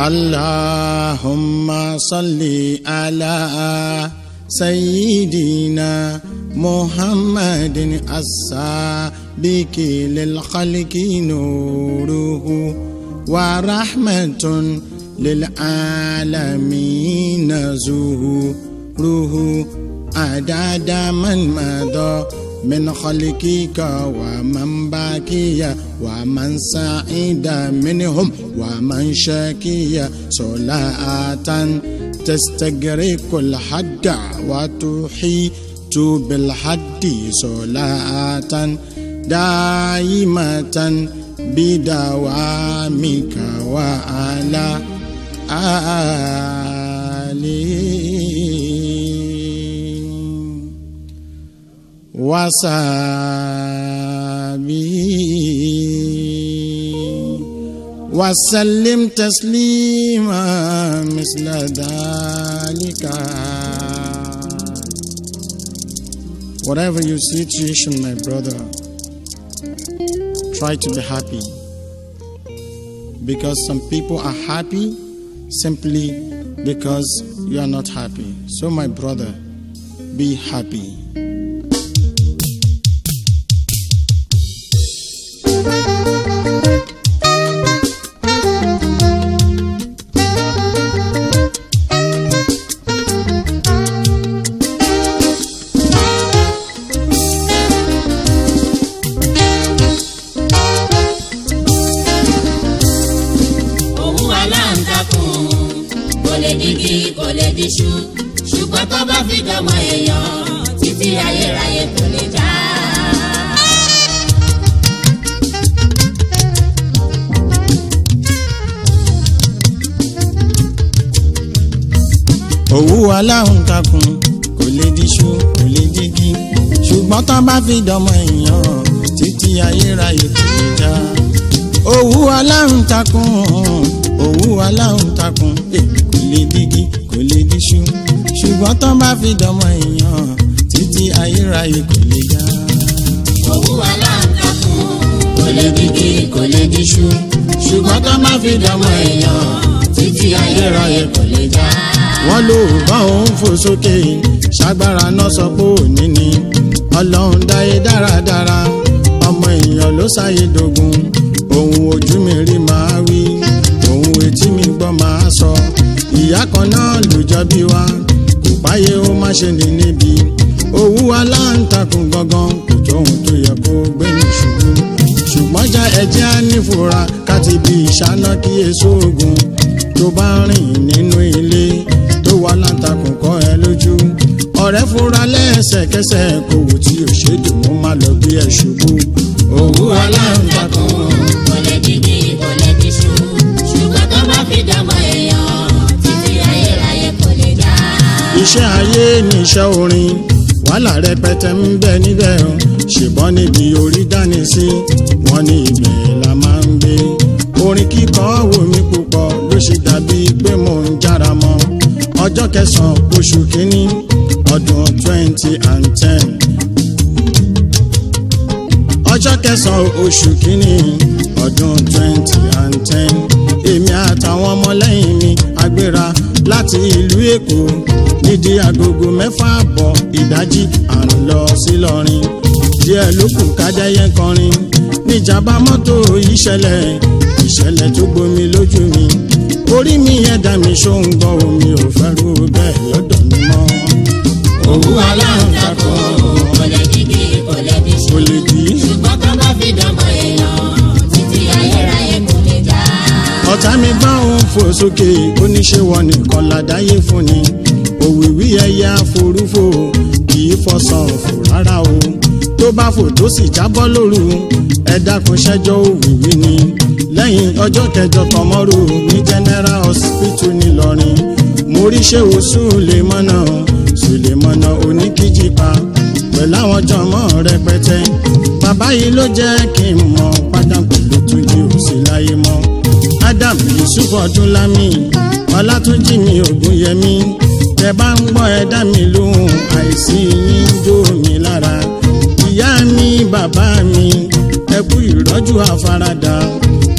اللهم صل على سيدنا محمد السابق للخلق نوره ورحمة للعالمين زهوره عدد من مضى من خلقك ومن باكي ومن سعيد منهم ومن شاكي صلاة تستغرق الحد وتحيط بالحد صلاة دائمة بدوامك وعلى آله وصحبه وسلم تسليما مثل ذلك whatever your situation my brother try to be happy because some people are happy simply because you are not happy so my brother be happy òun aláǹtakùn kò lè digi kò lè diṣu ṣùgbọ́n tó bá fi dọmọ èèyàn títí ayérayé kò lè já. òwú aláǹtakùn kò lè diṣu kò lè digi ṣùgbọ́n tó bá fi dọmọ èèyàn títí ayérayé kò lè já òwú aláǹtakùn òwú aláǹtakùn eh, kò lè digi kò lè diṣu ṣùgbọ́n tó bá fi dọmọ èèyàn títí ayérayé kò lè já òun aláǹtakùn kò lè digi kò lè diṣu ṣùgbọ́n tó bá fi dọmọ èèyàn títí ayérayé kò lè já. wọ́n ló bá òun fò sókè ṣàgbára náà sọ pé òní ni ọlọ́run dáyé dáradára ọmọ èèyàn ló ṣàyè dogun ohun ojú mi rí máa wí ohun etí mi gbọ́ máa sọ ìyá kan náà ló jọ bí wa kò páyé ó má ṣe ní níbi owó aláǹtakùn gangan kò tó ohun tó yẹ kó gbé ní ṣubú ṣùgbọ́n já ẹjẹ́ á nífura káti bí ìṣáná kí èso ogun tó bá rìn nínú ilé tó wà láǹtakùn kọ́ ẹ lójú ọ̀rẹ́ fura lẹ́sẹ̀kẹsẹ̀ kò wò tí ò ṣe dùn mọ́ má lọ bí ẹ ṣubú owó aláǹtakùn kò lè digi kò lè diṣu ṣùgbọ́n tó bá fi dọmọ èèyàn títí ayérayé kò lè já. iṣẹ́ ayé ní iṣẹ́ orin wàhálà rẹpẹtẹ ń bẹ níbẹ̀ o ṣùgbọ́n níbi orí dání sí wọn ní ibẹ̀ la máa ń gbé orin kíkọ wò mí púpọ̀ ló ṣe dàbí pé mò ń jára mọ́ ọjọ́ kẹsàn-án oṣù kínní ọdún twenty and ten ọjọ́ kẹsàn-án oṣù kínní ọdún twenty and ten èmi àtàwọn ọmọlẹ́yìn mi agbéra láti ìlú èkó nídìí agogo mẹ́fà àbọ̀ ìdájí à ń lọ sí lọ́rin díẹ̀ ló kù kájẹ́yẹ kọrin níjàmbá mọ́tò ìṣẹ̀lẹ̀ ìṣẹ̀lẹ̀ tó gbomi lójú mi orí mi yẹn dá mi ṣó ń gbọ́ omi ò fẹ́ rú bẹ́ẹ̀ lọ́dọ̀ mi mọ́ òun aláǹtakùn kò lè digi kò lè diṣu kò lè dì í. ṣùgbọ́n tó bá fi dọmọ èèyàn títí ayérayé kò lè já. ọ̀tá mi bá òun fò sókè oníṣẹ́wọ̀ nìkan ládàáyé fún ni òwìwí ẹyẹ àforúfò kì í fọsàn fò rárá o tó bá fò tó sì jábọ́ lóru ẹ dákun ṣẹ́jọ́ òwìwí ni lẹ́yìn ọjọ́ kẹjọ tọmọ́rò ní general hospital ńìlọrin mo rí ṣéwò sùlẹ̀mọ́nà sùlẹ̀mọ́nà oníkíjìpá pẹ̀lú àwọn jọmọ́ rẹpẹtẹ bàbá yìí ló jẹ́ kí n mọ̀ padà pẹ̀lú tó jí òsì láyé mọ́ adam yusuf ọdúnlámì ọlátúnjì mi ògúnyẹmí tẹ bá ń gbọ́ ẹ dá mi lóhùn àìsí yín jó mi lára ìyá mi bàbá mi ẹ kú ìrọ́jú àfaradà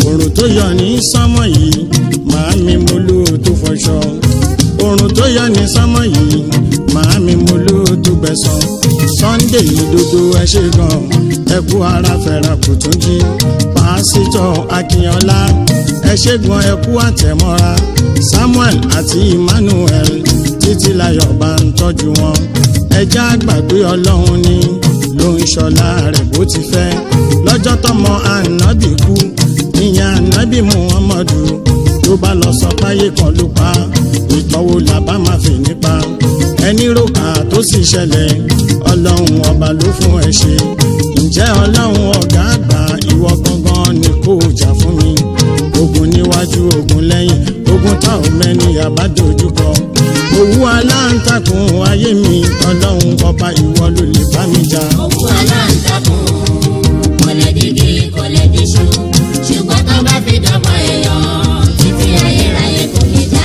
òrùn tó yọ ní sánmọ̀ yìí màámi mo ló tó fọṣọ òrùn tó yọ ní sánmọ̀ yìí màámi mo ló tó gbẹ̀san sunday ìdodo ẹ ṣe gan ẹ kú ara fẹ́ra kò tún jí pásítọ̀ akínyọlá ẹ ṣe gan ẹ kú àtẹ̀mọ́ra samuel àti emmanuel títí láyọ̀ bá ń tọ́jú wọn ẹjẹ́ àgbàgbé ọlọ́run ni ló ń ṣọlá rẹ̀ bó ti fẹ́ lọ́jọ́ tọmọ ànábì kú ìyẹn ànábì muhammadu tó bá lọ sọ páyé kan ló pa ìtọ́wò làbá máa fi nípa ẹni ròkà tó sì ṣẹlẹ̀ ọlọ́run ọba ló fún ẹ ṣe ǹjẹ́ ọlọ́run ọ̀gá àgbà ìwọ gangan ni kò jà fún mi ogun níwájú ogun lẹ́yìn ogun tá ò mẹ́ni àbádojúkọ òwú aláǹtakùn ayé mi ọlọ́run ọba ìwọ ló lè bá mi jà. Òwú aláǹtakùn kò lè digi kò lè diṣu ṣùgbọ́n tó bá fi dọ́mọ èèyàn títí ayérayé kò lè dá.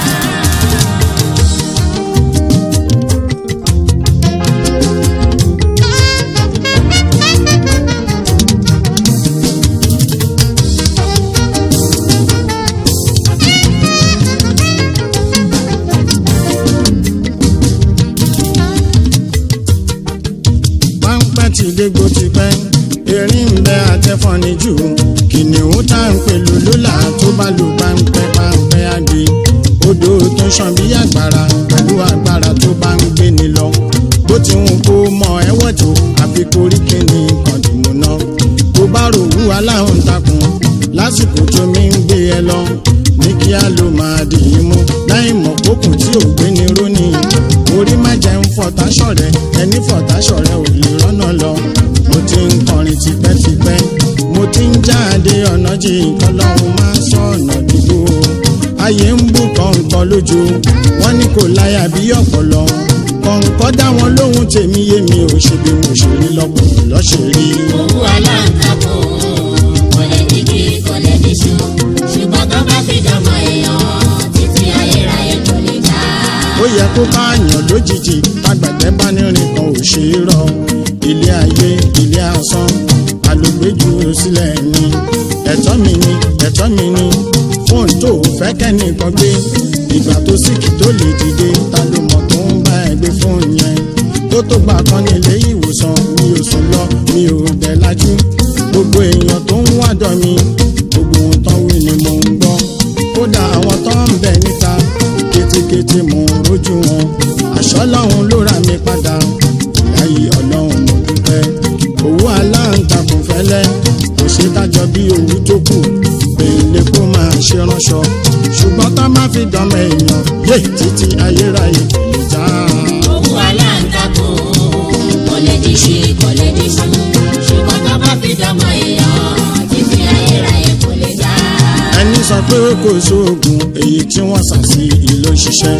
páńpẹ́ ti dégbò ti pẹ́ erin ń bẹ àtẹ́fọ́ni jù kìnìún tá ń pè lólólà tó bá lù páńpẹ́ páńpẹ́ àgbè odò tó ń ṣàn bí àgbàrá pẹ̀lú agbára tó bá ń gbé ni lọ bó ti ń kó mọ ẹwọ́ tó àfi korí kíni kọ̀dùnmù náà tó bá ròwú aláhùn takùn lásìkò tó mi ń gbé ẹ lọ ní kíá ló máa dì í mú láì mọ̀ kókùn tí ò gbé ni rónì orí má jẹ́ ń fọ̀tá ṣọ̀rẹ́ ẹni fọ̀tá ṣọ̀rẹ́ ò lè rọ́nà lọ mo ti ń kọrin tipẹ́tipẹ́ mo ti ń jáde ọ̀nà jì nǹkan lọ́hùn máa sọ ọ̀nà dìbò ayé ń bù kọ̀ǹkọ̀ lójú wọ́n ní kò láyà bí ọ̀pọ̀lọ kọ̀ǹkọ̀ dá wọn lóhùn tèmi yé mi ò ṣe bí mo ṣe rí lọ́kùnrin lọ́ṣẹ̀ rí. Òwú aláǹtakùn kò lè digi kò lè diṣu ṣùgbọ́n tó bá fi dọ́mọ èèyàn títí ayérayé kò lè dá. ó yẹ kó káàyàn lójijì tágbàtẹ́ bá nírin kan ò ṣe é rọ ilé ayé ilé asán alògbéjù sílẹ̀ ni ẹ̀tọ́ mi ni ẹ̀tọ́ mi ni fóònù tó fẹ́ kẹ́nìkan gbé ìgbà tó síkì tó lè dìde ta ló mọ̀ tó ń bá ẹ gbé fóònù yẹn tó tó gbà kan nílé ìwòsàn mi ò sùn lọ mi ò dẹ̀ lajú gbogbo èèyàn tó ń wádọ̀ mi gbogbo ohun tán wí ni mò ń gbọ́ kódà àwọn tó ń bẹ níta kétékété mò ń rójú wọn àṣọ lọ́hùn ló ra mi padà láyé ọlọ́run mo dúpẹ́ owó aláǹtakùn fẹ́lẹ́ kò ṣe dájọ́ bí owó tó kù pèlè kó máa ṣe ránṣọ ṣùgbọ́n tá má fi dánmọ èèyàn yé títí ayérayé kò lè já. Òwú aláǹtakùn kò lè diṣu kò lè diṣu ṣùgbọ́n tó bá fi dọ́mọ èèyàn títí ayérayé kò lè dá. ẹni sọ pé kò sóògùn èyí tí wọ́n sà sí ìlú ṣiṣẹ́.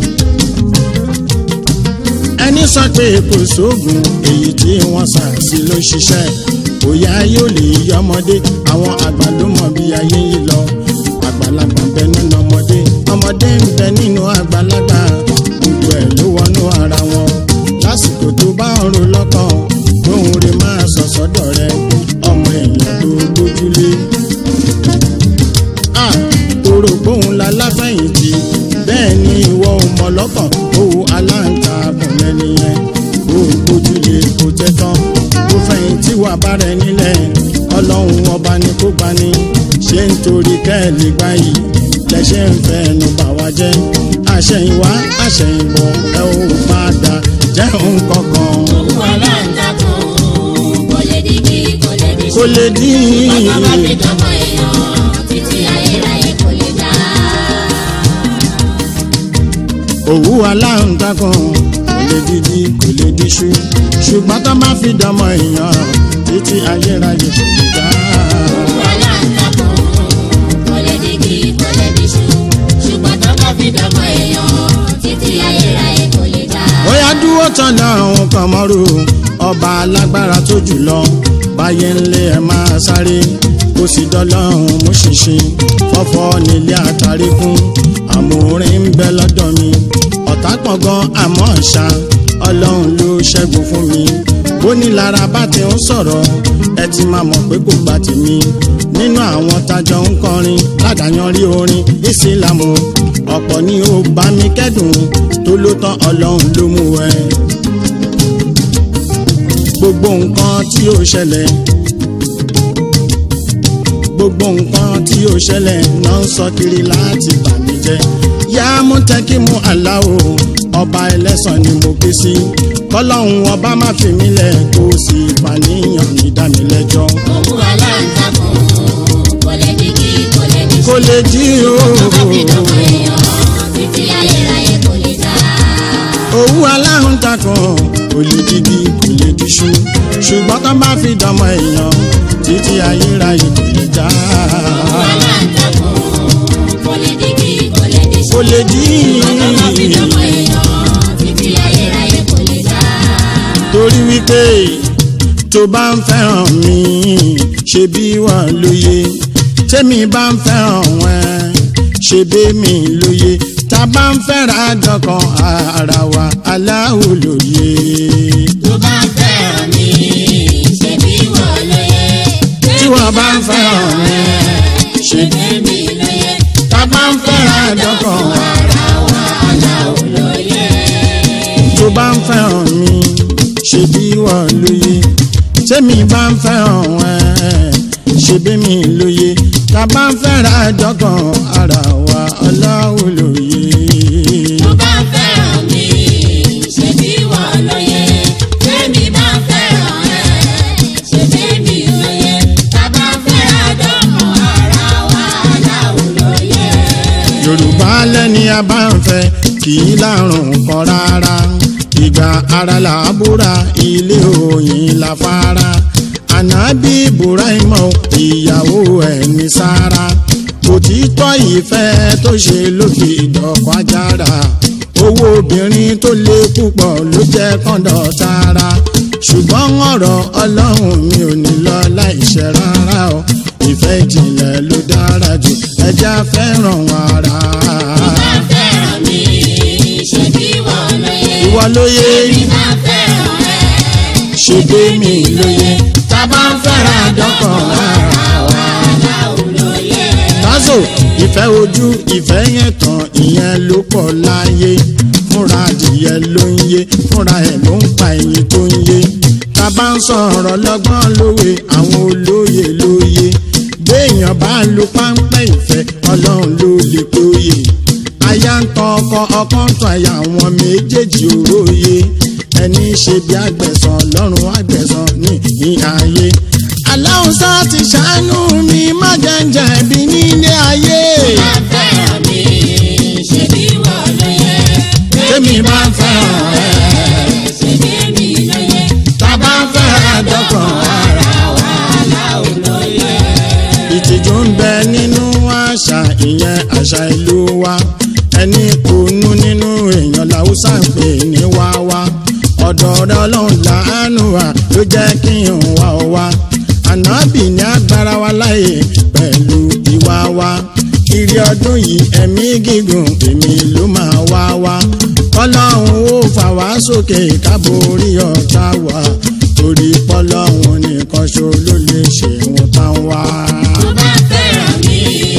ẹni sọ pé kò sóògùn èyí tí wọ́n sà sí ló ṣiṣẹ́. òyà yóò lè yí ọmọdé àwọn àgbà ló mọ bí ayé yìí lọ. àgbàlagbà ń bẹ nínú ọmọdé ọmọdé ń bẹ nínú àgbàlagbà gbogbo ẹ̀ ló wọnú ara wọn. lásìkò tó bá ń ro lọ́kàn lóhun rẹ̀ máa sọ̀sọ́dọ̀ rẹ ọmọ èèyàn tó gbójúlé à tóró gbóhùn la láfẹ̀yìntì bẹ́ẹ̀ ni ìwọ ò mọ̀ lọ́kàn owó aláǹtakùn lẹ́ni yẹn ó gbójúlé kò tẹ́ tán ó fẹ̀yìntì wà bára ẹ nílẹ̀ ọlọ́run ọba ni kó gbani ṣé nítorí kẹ́ẹ̀lì gbáyì lẹ́ṣẹ̀ ń fẹ́ ẹnu bà wá jẹ́ àṣẹ̀yìnwá àṣẹ̀yìnbọ̀ ẹ ò padà jẹ́ òun kankan Òwú aláǹtakùn kò lè digi kò lè diṣu kó lè dín ṣùgbọ́n tó bá fi dọ́mọ èèyàn títí ayérayé kò lè dá. òwú aláǹtakùn kò lè dídí kò lè díṣu ṣùgbọ́n tó má fi dánmọ èèyàn títí ayérayé kò lè dá. Òwú aláǹtakùn kò lè digi kò lè diṣu ṣùgbọ́n tó bá fi dọ́mọ èèyàn títí ayérayé kò lè dá. bóyá dúró tán lọ́hùn kan mọ́rù ọba alágbára tó jùlọ báyé ńlé ẹ máa sáré kó sì dọ́lọ́hùn mú ṣinṣin fọ́fọ́ nílé àtàrí kún àmúrin ń bẹ lọ́dọ̀ mi ọ̀tá pọ̀ gan àmọ́ ṣá ọlọ́run ló ṣẹ́gun fún mi bó ní lára bá ti ń sọ̀rọ̀ ẹ ti máa mọ̀ pé kò gba tèmi nínú àwọn tajọ ń kọrin ládàáyanrí orin ìsìlámù ọ̀pọ̀ ni ó bá mi kẹ́dùn tó ló tán ọlọ́run ló mú ẹ. gbogbo nǹkan tí ó ṣẹlẹ̀ gbogbo nǹkan tí ó ṣẹlẹ̀ náà ń sọ kiri láti bà mí jẹ́ yá mú tẹ́kí mú aláwo ọba ẹlẹ́sàn ni mo ké sí kọ́lọ́hún ọba má fi mí lẹ̀ kó sì fàníyàn mi dá mi lẹ́jọ́. òun aláǹtakùn kò lè digi kò lè di kò lè jí o tó bá fi dọ̀mọ èèyàn títí ayérayé kò lè já. òwú aláhùn takùn kò lè digi kò lè diṣu ṣùgbọ́n tó bá fi dọmọ èèyàn títí ayérayé kò lè já. òun aláǹtakùn kò lè digi kò lè di kò lè jí tó bá fi dọ̀mọ èèyàn títí ayérayé kò lè já. torí wípé tó bá ń fẹ́ràn mi ṣe bí wà lóye tẹ́mi bá ń fẹ́ràn wọn ṣe bí mi lóye tá a bá ń fẹ́ra dọ́kan ara wa aláwo lóye. tó bá fẹ́ràn mi ṣe bí wọ́n lóye. tí wọ́n bá ń fẹ́ràn mi ṣe bí ṣe bí lóye. tá a bá ń fẹ́ra dọ́kan ara wa aláwọ̀ lóye. tó bá ń fẹ́ràn mi ṣe bí wà lóye tẹ́mi bá ń fẹ́ràn wọn ṣe bí mi lóye tá a bá ń fẹ́ra dọ́kan ara wa aláwo lóye. tó bá fẹ́ràn mi ṣe bí wọ́n lóye. tẹ́mi bá fẹ́ràn ẹ̀ ṣe bí lóye. tá bá fẹ́ràn dọ́kàn ara wa aláwọ̀ lóye. yorùbá lẹ́ni a bá ń fẹ́ kì í lárùn kan rárá ìgbà ara là á búra ilé òyìn la fara ànábì ibrahima ìyàwó ẹ̀ ní sára òtítọ́ ìfẹ́ tó ṣe ló fi ìdọ̀kọ̀ ajára owó obìnrin tó lé púpọ̀ ló jẹ́ kọ́ńdọ̀ tara ṣùgbọ́n ọ̀rọ̀ ọlọ́run mi ò ní lọ láìṣẹ́ rárá o ìfẹ́ ìjìnlẹ̀ ló dára jù ẹja fẹ́ràn ara. tó bá fẹ́ràn mi ṣe bí wọ́n lóye. ìwọ lóye tẹ́mi bá fẹ́ràn ẹ̀ ṣe gbé mi lóye tá a bá ń fẹ́ra dọ́kàn ara. àwa aláwọ̀ lóye. tásò ìfẹ́ ojú ìfẹ́ yẹn tán ìyẹn ló pọ̀ láyé fúnra adìyẹ ló ń yé fúnra ẹ̀ ló ń pa ẹyin tó ń yé tá a bá ń sọ̀rọ̀ lọ́gbọ́n lówe àwọn olóye lóye béèyàn bá lu páńpẹ́ ìfẹ́ ọlọ́run ló lè péye aya ń tan ọkọ ọkọ ń tan aya àwọn méjèèjì òróye ẹni ṣe bí àgbẹ̀sán lọ́rùn àgbẹ̀sán ní ìhìn ayé aláwùsá ti ṣàánú mi má jẹ́njẹ́ bí nílé ayé bá fẹ́ràn mi ṣe bí wọ́n lóye. tèmi bá ń fẹ́ràn ẹ̀ ṣe bí lóye. tá a bá ń fẹ́ràn dọ́kàn ara àwa aláwọ̀ lóye. ìtìjú ń bẹ nínú àṣà ìyẹn àṣà ìlú wa ẹni kùnú nínú èèyàn làwùsá ń pè ní wáwá ọ̀dọ̀ ọ̀rẹ́ ọlọ́run láàánú wa ló jẹ́ kí n wá ọ wá ànábì ní agbára wa láàyè pẹ̀lú ìwà wa ìrì ọdún yìí ẹ̀mí gígùn èmi ló máa wá wá kọ́lọ́hún ó fà wá sókè káborí ọ̀tá wa torí pọ́lọ́hún nìkan ṣo ló lè ṣe wọn tán wá. tó bá fẹ́ràn mi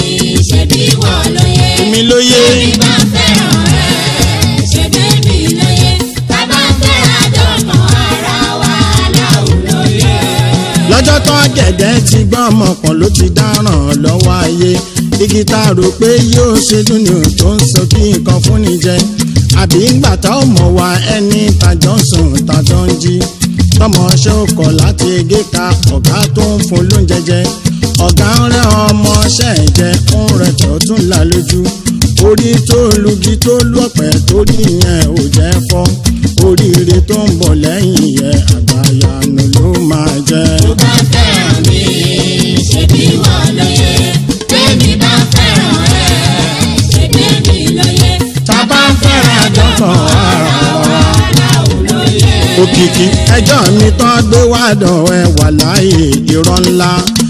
ṣe bí wọ́n lóye. èmi ló yé tẹ́mi bá fẹ́ràn ẹ̀ ṣe bí lóye. tá bá fẹ́ràn dọ́kàn ara wa aláwọ̀ lóye. lọ́jọ́ tó gẹ̀gẹ́ ti gbọ́ ọmọkàn ló ti dáràn lọ́wọ́ ayé igi tá a rò pé yóò ṣe dún ní òun tó ń sọ kí nǹkan fún ni jẹ àbí ńgbà tá ò mọ̀ wá ẹni tàjọ́ ń sùn tàjọ́ ń jí tọmọ ṣe ó kọ̀ láti gé ka ọ̀gá tó ń fún lóúnjẹ jẹ ọ̀gá ń rẹ́ ọmọ ṣẹ́ ẹ̀ jẹ ń rẹ̀ tó tún là lójú orí tó lugi tó lọ́pẹ́ torí yẹn ò jẹ́ fọ́ oríire tó ń bọ̀ lẹ́yìn yẹn àgbàyanu ló máa jẹ́. tó bá fẹ́ràn mi ṣe bí wọ́n lóye. tẹ́mi bá fẹ́ràn ẹ̀ ṣe bí lóye. tá a bá ń fẹ́ra dọ́kàn ara wa. aláwọ̀ lóye. òkìkí ẹjọ́ mi tán gbé wá dàn ẹ wà láàyè irọ́ ńlá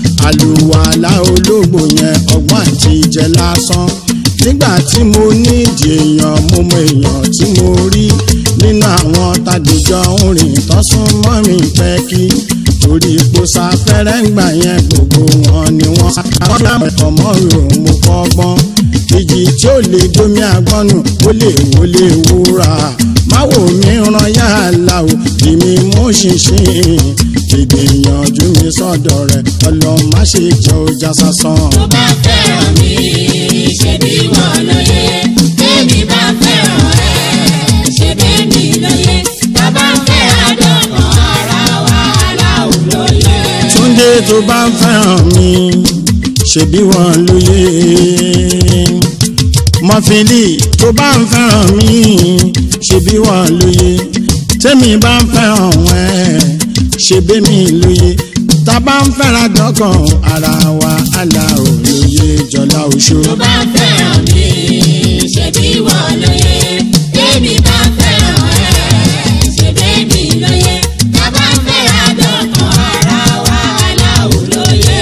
àlùwàlà ológbò yẹn ọgbọ́n àti ìjẹ lásán nígbà tí mo nídìí èèyàn mo mọ èèyàn tí mo rí nínú àwọn tàdéjọ ń rìn tọ́sún mọ́ mi pẹ́ kí torí ipò sáfẹ́rẹ́ ń gbà yẹn gbogbo wọn ni wọ́n sábà ẹ̀kọ́ mọ́ ròun mo kọ́gbọ́n ìjì tí ó lè domi àgbọ̀nù ó lè wó lè wúra máwo mi ràn yàrá o èmi mú ṣinṣin ìgbìyànjú mi sọ́dọ̀ rẹ̀ ọlọ́run má ṣe jẹ́ ọjà sásán. tó bá fẹ́ràn mi ṣe bí wọ́n lóye tèmi bá fẹ́ràn ẹ̀ ṣe bẹ́ẹ̀mi lóye bàbá fẹ́ àdọ́kàn ara wa aláwọ̀ lóye. Túndé tó bá ń fẹ́ràn mi ṣebí wọn lóye mọ́fìlì tó bá ń fẹ́ràn mi ṣebí wọn lóye tẹ́mi bá ń fẹ́ràn ẹ̀ ṣebí mi lóye tá a bá ń fẹ́ràn dọ́kàn ara wa àlà ò lóye jọlá oṣù. tó bá fẹ́ràn mi ṣe bí wọ́n lóye tèmi bá fẹ́ràn ẹ̀ ṣe bẹ́ẹ̀mi lóye bàbá fẹ́ àdọ́kàn ara wa aláwọ̀ lóye.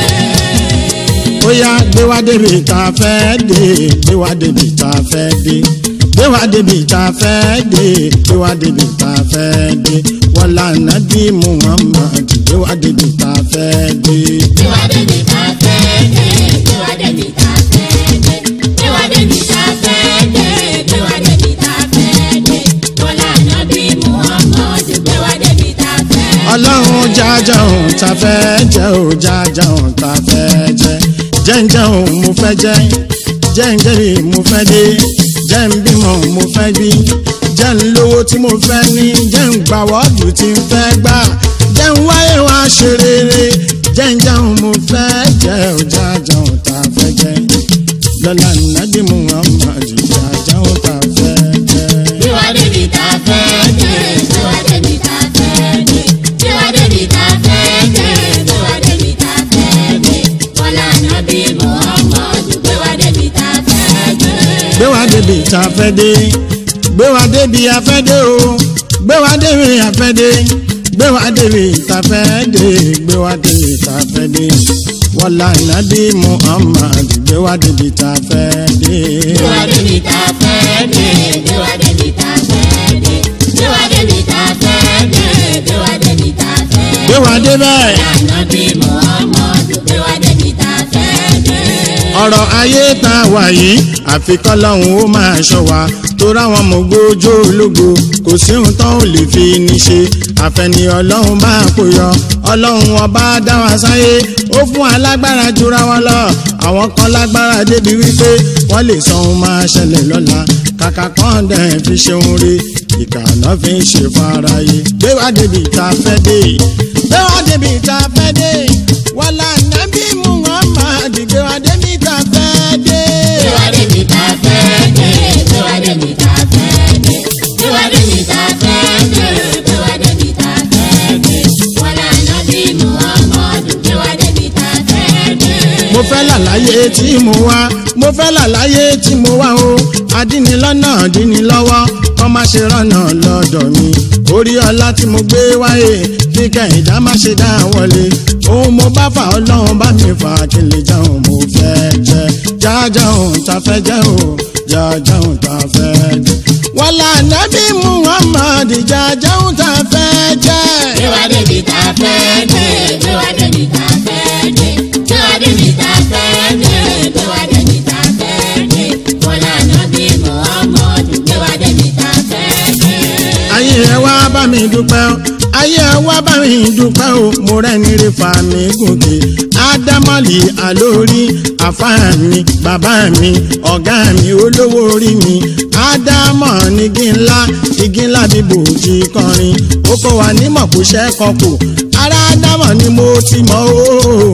ó yá gbé wá débi tá a fẹ́ dé gbé wá débi tá a fẹ́ dé gbé wá débi tá a fẹ́ dé gbé wá débi tá a fẹ́ dé wọlá nàbí muhammad gbé wá débi tá a fẹ́ dé. Tiwa débi tá a fẹ́ dé, tiwa débi tá a fẹ́ dé, tiwa débi tá a fẹ́ dé, tiwa débi tá a fẹ́ dé. Bọ́lá Nàbí Muhammad tiwa débi tá a fẹ́ dé. ọlọ́run jájá òun ta fẹ́ jẹ́ ò jájá òun ta fẹ́ jẹ́ jẹ́ǹjẹ́ òun mo fẹ́ jẹ́ jẹ́ǹjẹ́rì mo fẹ́ dé jẹ́ ń bímọ mo fẹ́ bí jẹ́ ń lówó tí mo fẹ́ ní jẹ́ ń gbà wọ́ọ̀dù tí ń fẹ́ gbà jẹ́ ń wáyé wá ṣe rere jẹ́ǹjẹ́ òun mo fẹ́ jẹ́ ò jájá òun ta fẹ́ jẹ́ lọ́la nàbí muhammad jájá òun ta fẹ́ jẹ́. Tiwa débi tá a fẹ́ dé, tiwa débi tá a fẹ́ dé, tiwa débi tá a fẹ́ dé, tiwa débi tá a fẹ́ dé. Bọ́lá Nàbí Muhammad tiwa débi tá a fẹ́ dé. gbé wá débi tá a fẹ́ dé gbé wá débi a fẹ́ dé o gbé wá débi a fẹ́ dé gbé wá débi tá a fẹ́ dé gbé wá débi tá a fẹ́ dé wọlá nàbí muhammad gbé wá débi tá a fẹ́ dé. Tiwa débi tá a fẹ́ dé, tiwa débi tá a fẹ́ dé, tiwa débi tá a fẹ́ dé, tiwa débi tá a fẹ́ dé. gbé wá débẹ̀ Ànábì Muhammadu tiwa débi tá a fẹ́ dé. ọ̀rọ̀ ayé tá a wà yìí àfikọ́ lọ́hùn ó máa ṣọ́ wa tó ráwọn mọ̀gbójó ológo kò sí ohun tán ò lè fi ní ṣe àfẹni ọlọ́run bá kó yọ ọlọ́run ọba dá wa sáyé ó fún alágbára jura wọn lọ àwọn kan lágbára débi wípé wọ́n lè sọ ohun máa ṣẹlẹ̀ lọ́la kàkà kan dẹ̀ fi ṣeun re ìkànnà fi ń ṣe fáráyé gbé wá débi tá a fẹ́ dé gbé wá débi tá a fẹ́ dé wàlá nàbí muhammad gbé wá débi tá a fẹ́ dé. Tiwa débi tá a fẹ́ dé, tiwa débi tá a fẹ́ dé, tiwa débi tá a fẹ́ dé, tiwa débi tá a fẹ́ dé. Wàlá Ànábì Muhammadu tiwa débi tá a fẹ́ dé. mo fẹ́ làlàyé tí mo wá mo fẹ́ làlàyé tí mo wá o adínilọ́nà dínilọ́wọ́ kọ́ má ṣe rọ́nà lọ́dọ̀ mi orí ọlá tí mo gbé wáyé kíkẹ́ ìdá má ṣe dá wọlé ohun mo bá fà ọlọ́run bá mi fà kí n lè jẹun mo fẹ́ jẹ jájáun ta fẹ́ jẹ o jájáun ta fẹ́ jẹ wàlá nàbí muhammad jájáun ta fẹ́ jẹ. Tiwa débi tá a fẹ́ dé, tiwa débi tá a fẹ́ dé, tiwa débi tá a fẹ́ dé, tiwa débi tá a fẹ́ dé. Wàlá Ànábì Muhammadu tiwa débi tá a fẹ́ dé. ayé ẹ wá bá mi dúpẹ́ o ayé ẹ wá bá mi dúpẹ́ o mo rẹ́ni rí fa mi gòkè ádámọ̀lì àlórí àfáà mi bàbá mi ọ̀gá mi olówó orí mi ádámọ̀ nígi ńlá igi ńlá bíbò jí kọrin ó kọ́ wa nímọ̀ kó ṣẹ́ kan kù ara ádámọ̀ ni mo ti mọ̀ o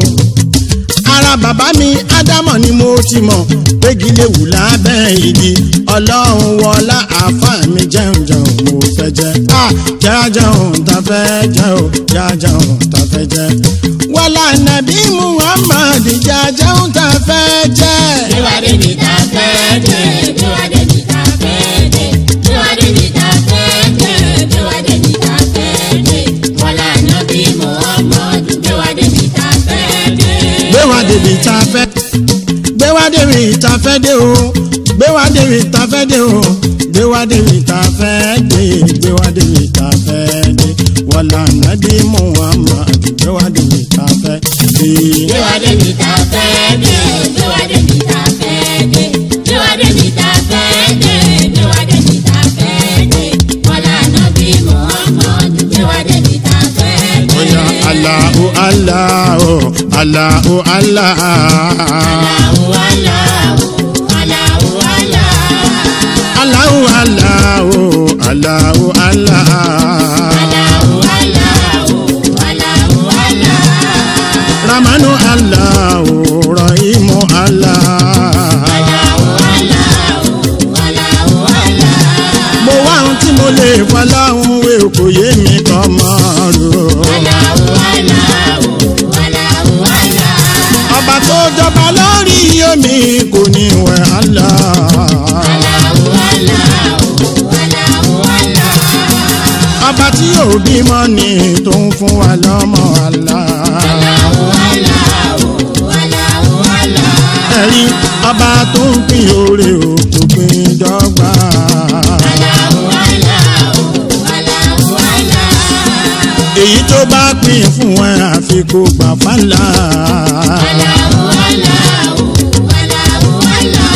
ara bàbá mi ádámọ̀ ni mo ti mọ̀ pégi lè wù lábẹ́ igi ọlọ́run wọlá àáfà mi jẹun jẹun mo fẹ́ jẹ à jájẹun ta fẹ́ jẹ o jájẹun ta fẹ́ jẹ wọlá nàbí muhammad jájẹun ta fẹ́ jẹ. Tiwa débi tá a fẹ́ dé, tiwa débi tá a fẹ́ dé, tiwa débi tá a fẹ́ dé, tiwa débi tá a fẹ́ dé. Wàlá Ànábì Muhammadu tiwa débi tá a fẹ́ dé. gbé wa débi tá a fẹ́ gbé wa débi tá a fẹ́ dé o gbé wá débi tá fẹ́ dé o gbé wá débi tá fẹ́ dé gbé wá débi tá fẹ́ dé wàlá nàbí muhammad gbé wá débi tá fẹ́ dé. Déwádé mi ta fẹ́ dé, déwádé mi ta fẹ́ dé, déwádé mi ta fẹ́ dé, déwádé mi ta fẹ́ dé. Wọ́lá nàbí Muhammad, déwádé mi ta fẹ́ dé. Oya Allahu Allahu Allahu Allah. Allahu Allahu, Allahu Allah. Allahu Allahu Allahu Allah. Allahu Allahu, Allahu Allah. Ramanu Allahu Rahimu Allah. Allahu Allahu, Allahu Allah. Mo wá ohun tí mo lè fọláhùn wé kò yé mi kọ́ mọ́ ro. Allahu Allahu, Allahu Allah. Ọba tó jọba lórí omi kò ní wẹ̀ Allah. Allahu Allahu, Allahu Allah. Ọba tí yóò bímọ ni tó ń fún wa lọ́mọ Allah. Allahu Allahu, Allahu Allah. ẹ̀rí ọba tó ń pín oore o kò pín dọ́gba. Allahu Allahu, Allahu Allah. èyí tó bá pín fún ẹ àfi kó gbà fálà. Allahu Allahu, Allahu Allah.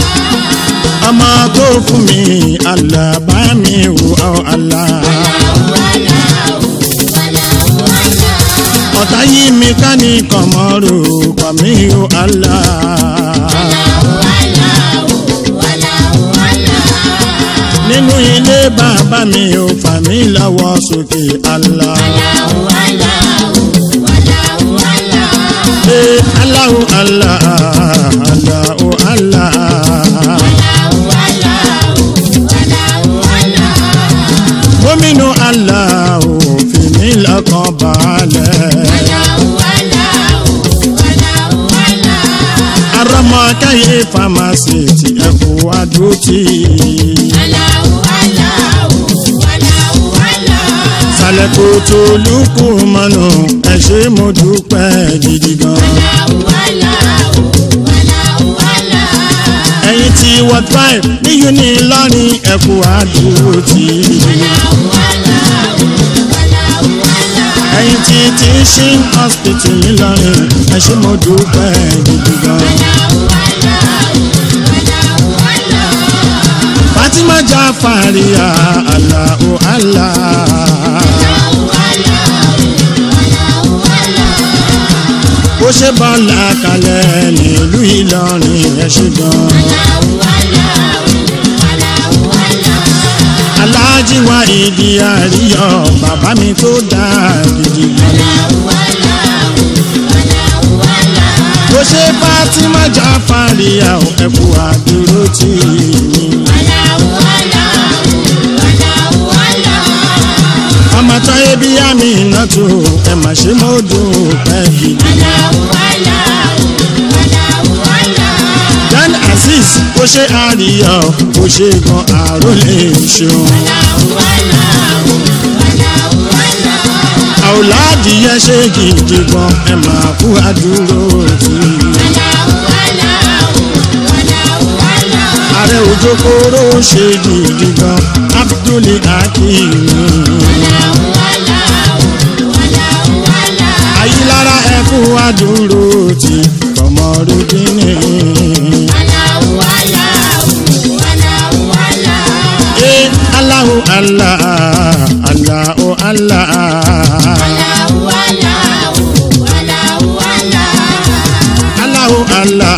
ọmọ tó fún mi alábá mi wò ọ́ àlá. Allahu Allahu, Allahu Allah. ọ̀tá yìí mi ká ní kọ̀mọ́rò kọ̀ mí o àlá. Allahu Allahu, Allahu Allah. nínú ilé bàbá mi ò fà mí lọ́wọ́ sókè àlá. Allahu Allahu, Allahu Allah. Ee, Allahu Allah, Allahu Allah. Allahu Allahu, Allahu Allah. gómìnà aláwo fìmí lọ́kàn balẹ̀. Allahu Allahu, Allahu Allah. arọmọkáyé famasi ẹkú adótì. Allahu Allahu, Allahu Allah. sàlẹ̀kù tó lùkù mọ́nù ẹ ṣé mo dúpẹ́ gidi gan. Allahu Allahu, Allahu Allah. ẹ̀yin tí wọ́n drive ní uni lọ́rin ẹkú adótì. Allahu Allahu, Allahu Allah. ẹ̀yin tí teaching hospital ńìlọrin ẹ ṣé mo dúpẹ́ gidi gan. Allahu Allahu, Allahu Allah. fatima jafariya alahu allah. Allahu Allahu, Allahu Allah. bó ṣe bọ́lá kalẹ̀ nílùú ìlọrin ẹ ṣé gan. Allahu Allahu, Allahu Allah. aláàjì wa ìdí àríyọ bàbá mi tó dáa gidi gan. Allahu Allahu, Allahu Allah. bó ṣe fatima jafariya ẹ kú àdúró tì mí. Allahu Allahu, Allahu Allah. ọmọ tó ebi àmì iná tó ẹ mà ṣe mo dúpẹ́ gidi. Allahu Allahu, Allahu Allah. dan azeez bó ṣe àríyọ bó ṣe gan àròlé ṣeun. Allahu Allahu, Allahu Allah. àwòládì yẹn ṣe gidi gan ẹ máa kú àdúró tì mí. Allahu Allahu, Allahu Allah. ààrẹ òjò kóró ṣe gidi gan abdul hakeem. Allahu Allahu, Allahu Allah. ayílára ẹ kú àdúró tì kọmọrúdínì. Allahu Allahu, Allahu Allah. ẹ aláhu allah aláhu allah. Allahu Allahu, Allahu Allah. aláhu allah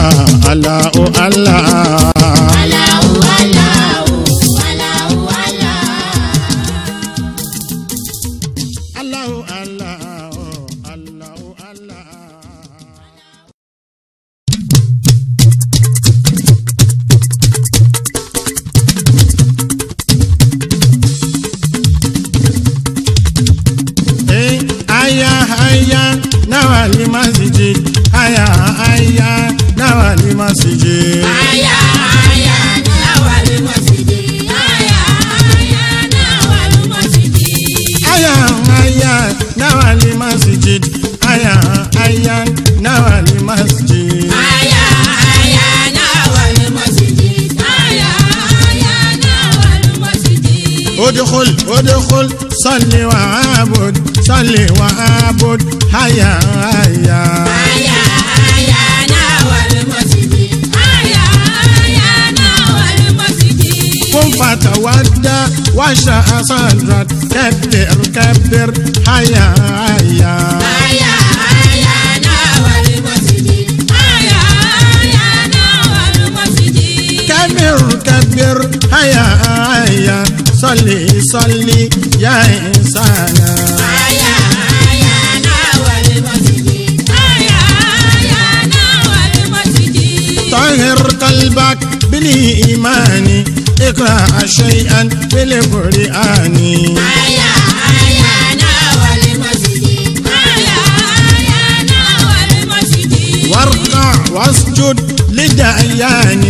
aláhu allah. Allahu Allahu, Allahu Allah. aláhu allah aláhu allah. Eh, aya aya nawa ni masjid aya aya nawa ni masjid Aya, aya, nawali masjidi. Aya, aya, nawali masjidi. aya aya nawa ni masjid aya aya nawa ni masjid Aya, aya, nawali masjidi. ادخل ادخل صل وعبد صل وعبد هيا هيا Aya aya náà wal masjidi. Aya aya náà wal masjidi. قم فتودى واشرح صدرك كبر كبر هيا هيا Aya aya náà wal masjidi. Aya aya náà wal masjidi. كبر كبر هيا هيا صلي صلي يا إنسان Aya aya náà wal masjidi. Aya aya náà wal masjidi. طهر قلبك بالإيمان اقرأ شيئا بالقرآن Aya aya náà wal masjidi. Aya aya náà wal masjidi. واركع واسجد لدعيان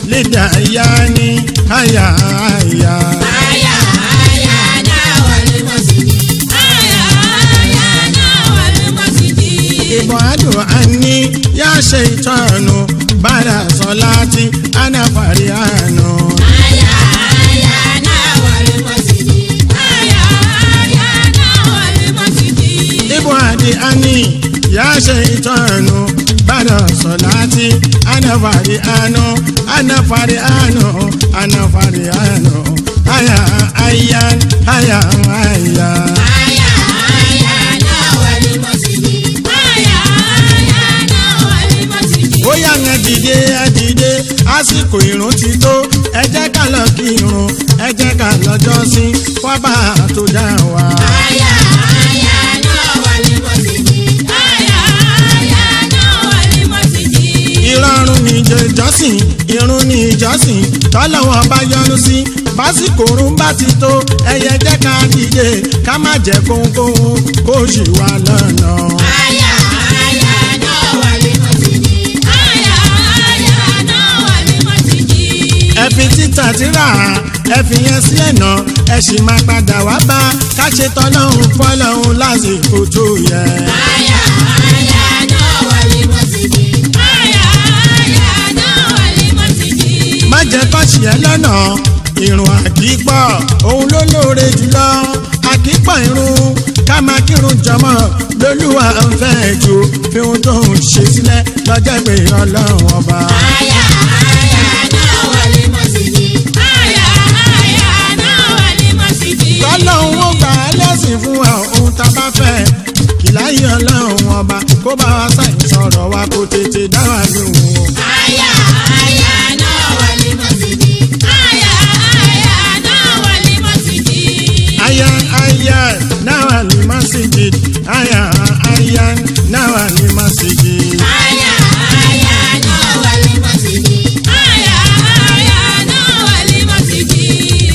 لدعيان هيا هيا Aya aya náà wal masjidi. Aya aya náà wal masjidi. ابعد عني يا شيطان بعد صلاتي أنا فريان Aya aya náà wal masjidi. Aya aya náà wal masjidi. ابعد عني يا شيطان بعد صلاتي أنا فريان أنا فريان أنا فريان هيا هيا هيا هيا Aya aya náà wal masjidi. Aya aya náà wal masjidi. ó yá yẹn dìde ẹ dìde àsìkò ìrun ti tó ẹ jẹ́ ká lọ kí irun ẹ jẹ́ ká lọ́jọ́ sí fọ́bà tó dá wa. Aya aya náà wal masjidi. Aya aya náà wal masjidi. ìrọ̀rùn ní ìjọsìn irun ní ìjọsìn tọ́lọ́wọ́ bá yọ́nú sí básìkò òrùn bá ti tó ẹyẹ jẹ́ ká dìde ká má jẹ́ kóńkóń kó ṣì wà lọ́nà. Aya aya náà wal masjidi. Aya aya náà wal masjidi. ẹ fi títà tíra ẹ fi yẹn sí ẹ̀nà ẹ sì máa padà wá bá ká ṣe tọ́lọ́hún fọ́lọ́hún lásìkò tó yẹ. Aya aya náà wal masjidi. Aya aya náà wal masjidi. má jẹ́ kó ṣì ẹ́ lọ́nà ìrùn àkípọ̀ òun ló lóore jùlọ àkípọ̀ irun ká máa kírun jọmọ́ lólúwa ń fẹ́ jù fi ohun tó ń ṣe sílẹ̀ lọ́jọ́ ìpè ọlọ́run ọba. Aya aya náà wal masjidi. Aya aya náà wal masjidi. tọ́lọ́hún ó gbà á lẹ́sìn fún wa ohun tá a bá fẹ́ kìláyé ọlọ́run ọba kó bá wa sáyìn sọ̀rọ̀ wa kó tètè dá wa lóhùn o. Aya aya náà wal masjidi. Aya aya náà wal masjidi. aya aya náà ní masjid aya aya náà ní masjid. Aya aya náà wal masjidi. Aya aya náà wal masjidi.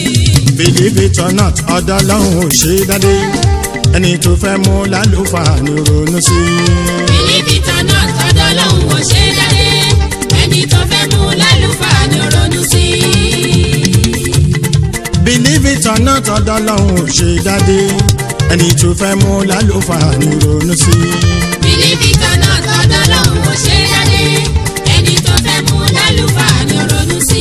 believe it or not ọ̀dọ̀ ọlọ́run ò ṣe é dádé ẹni tó fẹ́ mú lálùfáà ní ronú sí i. Bílíbì tọ̀nà tọ́dọ̀ lòun ò ṣe dáadé. Ẹni tó fẹ́ mú lálùfáà ni ó ronú sí. believe it or not ọ̀dọ̀ ọlọ́run ò ṣe é dádé ẹni tó fẹ́ mú lálùfáà ní ronú sí i. Bílíbì tọ̀nà tọ́dọ̀ lòun ò ṣe dáadé. Ẹni tó fẹ́ mú lálùfáà ni ó ronú sí.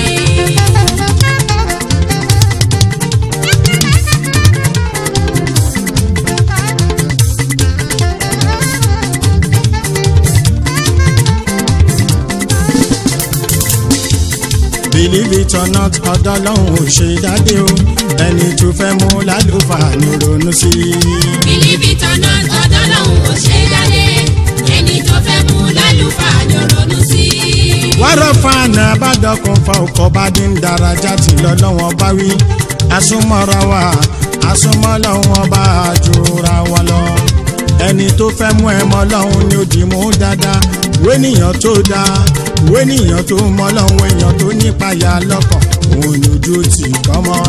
believe it or not ọ̀dọ̀ ọlọ́run ò ṣe é dádé o ẹni tó fẹ́ mú lálùfáà ní ronú sí i. Bílíbì tọ̀nà tọ́dọ̀ lòun ò ṣe dáadé. Ẹni tó fẹ́ mú lálùfáà ni ó ronú sí. wárọ̀ fáànà àbádọ́kùn fa ọkọ̀ bá dín daraja tí lọ́lọ́wọ́n bá wí asúmọ́ra wa asúmọ́ lọ́wọ́n bá jura wa lọ. ẹni tó fẹ́ mú ẹ mọ́ lọ́hún ni ó dì mú dáadáa wénìyàn tó dáa wénìyàn tó mọ́ lọ́hún èèyàn tó nípayà lọ́kàn òun ni ojú tì kọ́ mọ́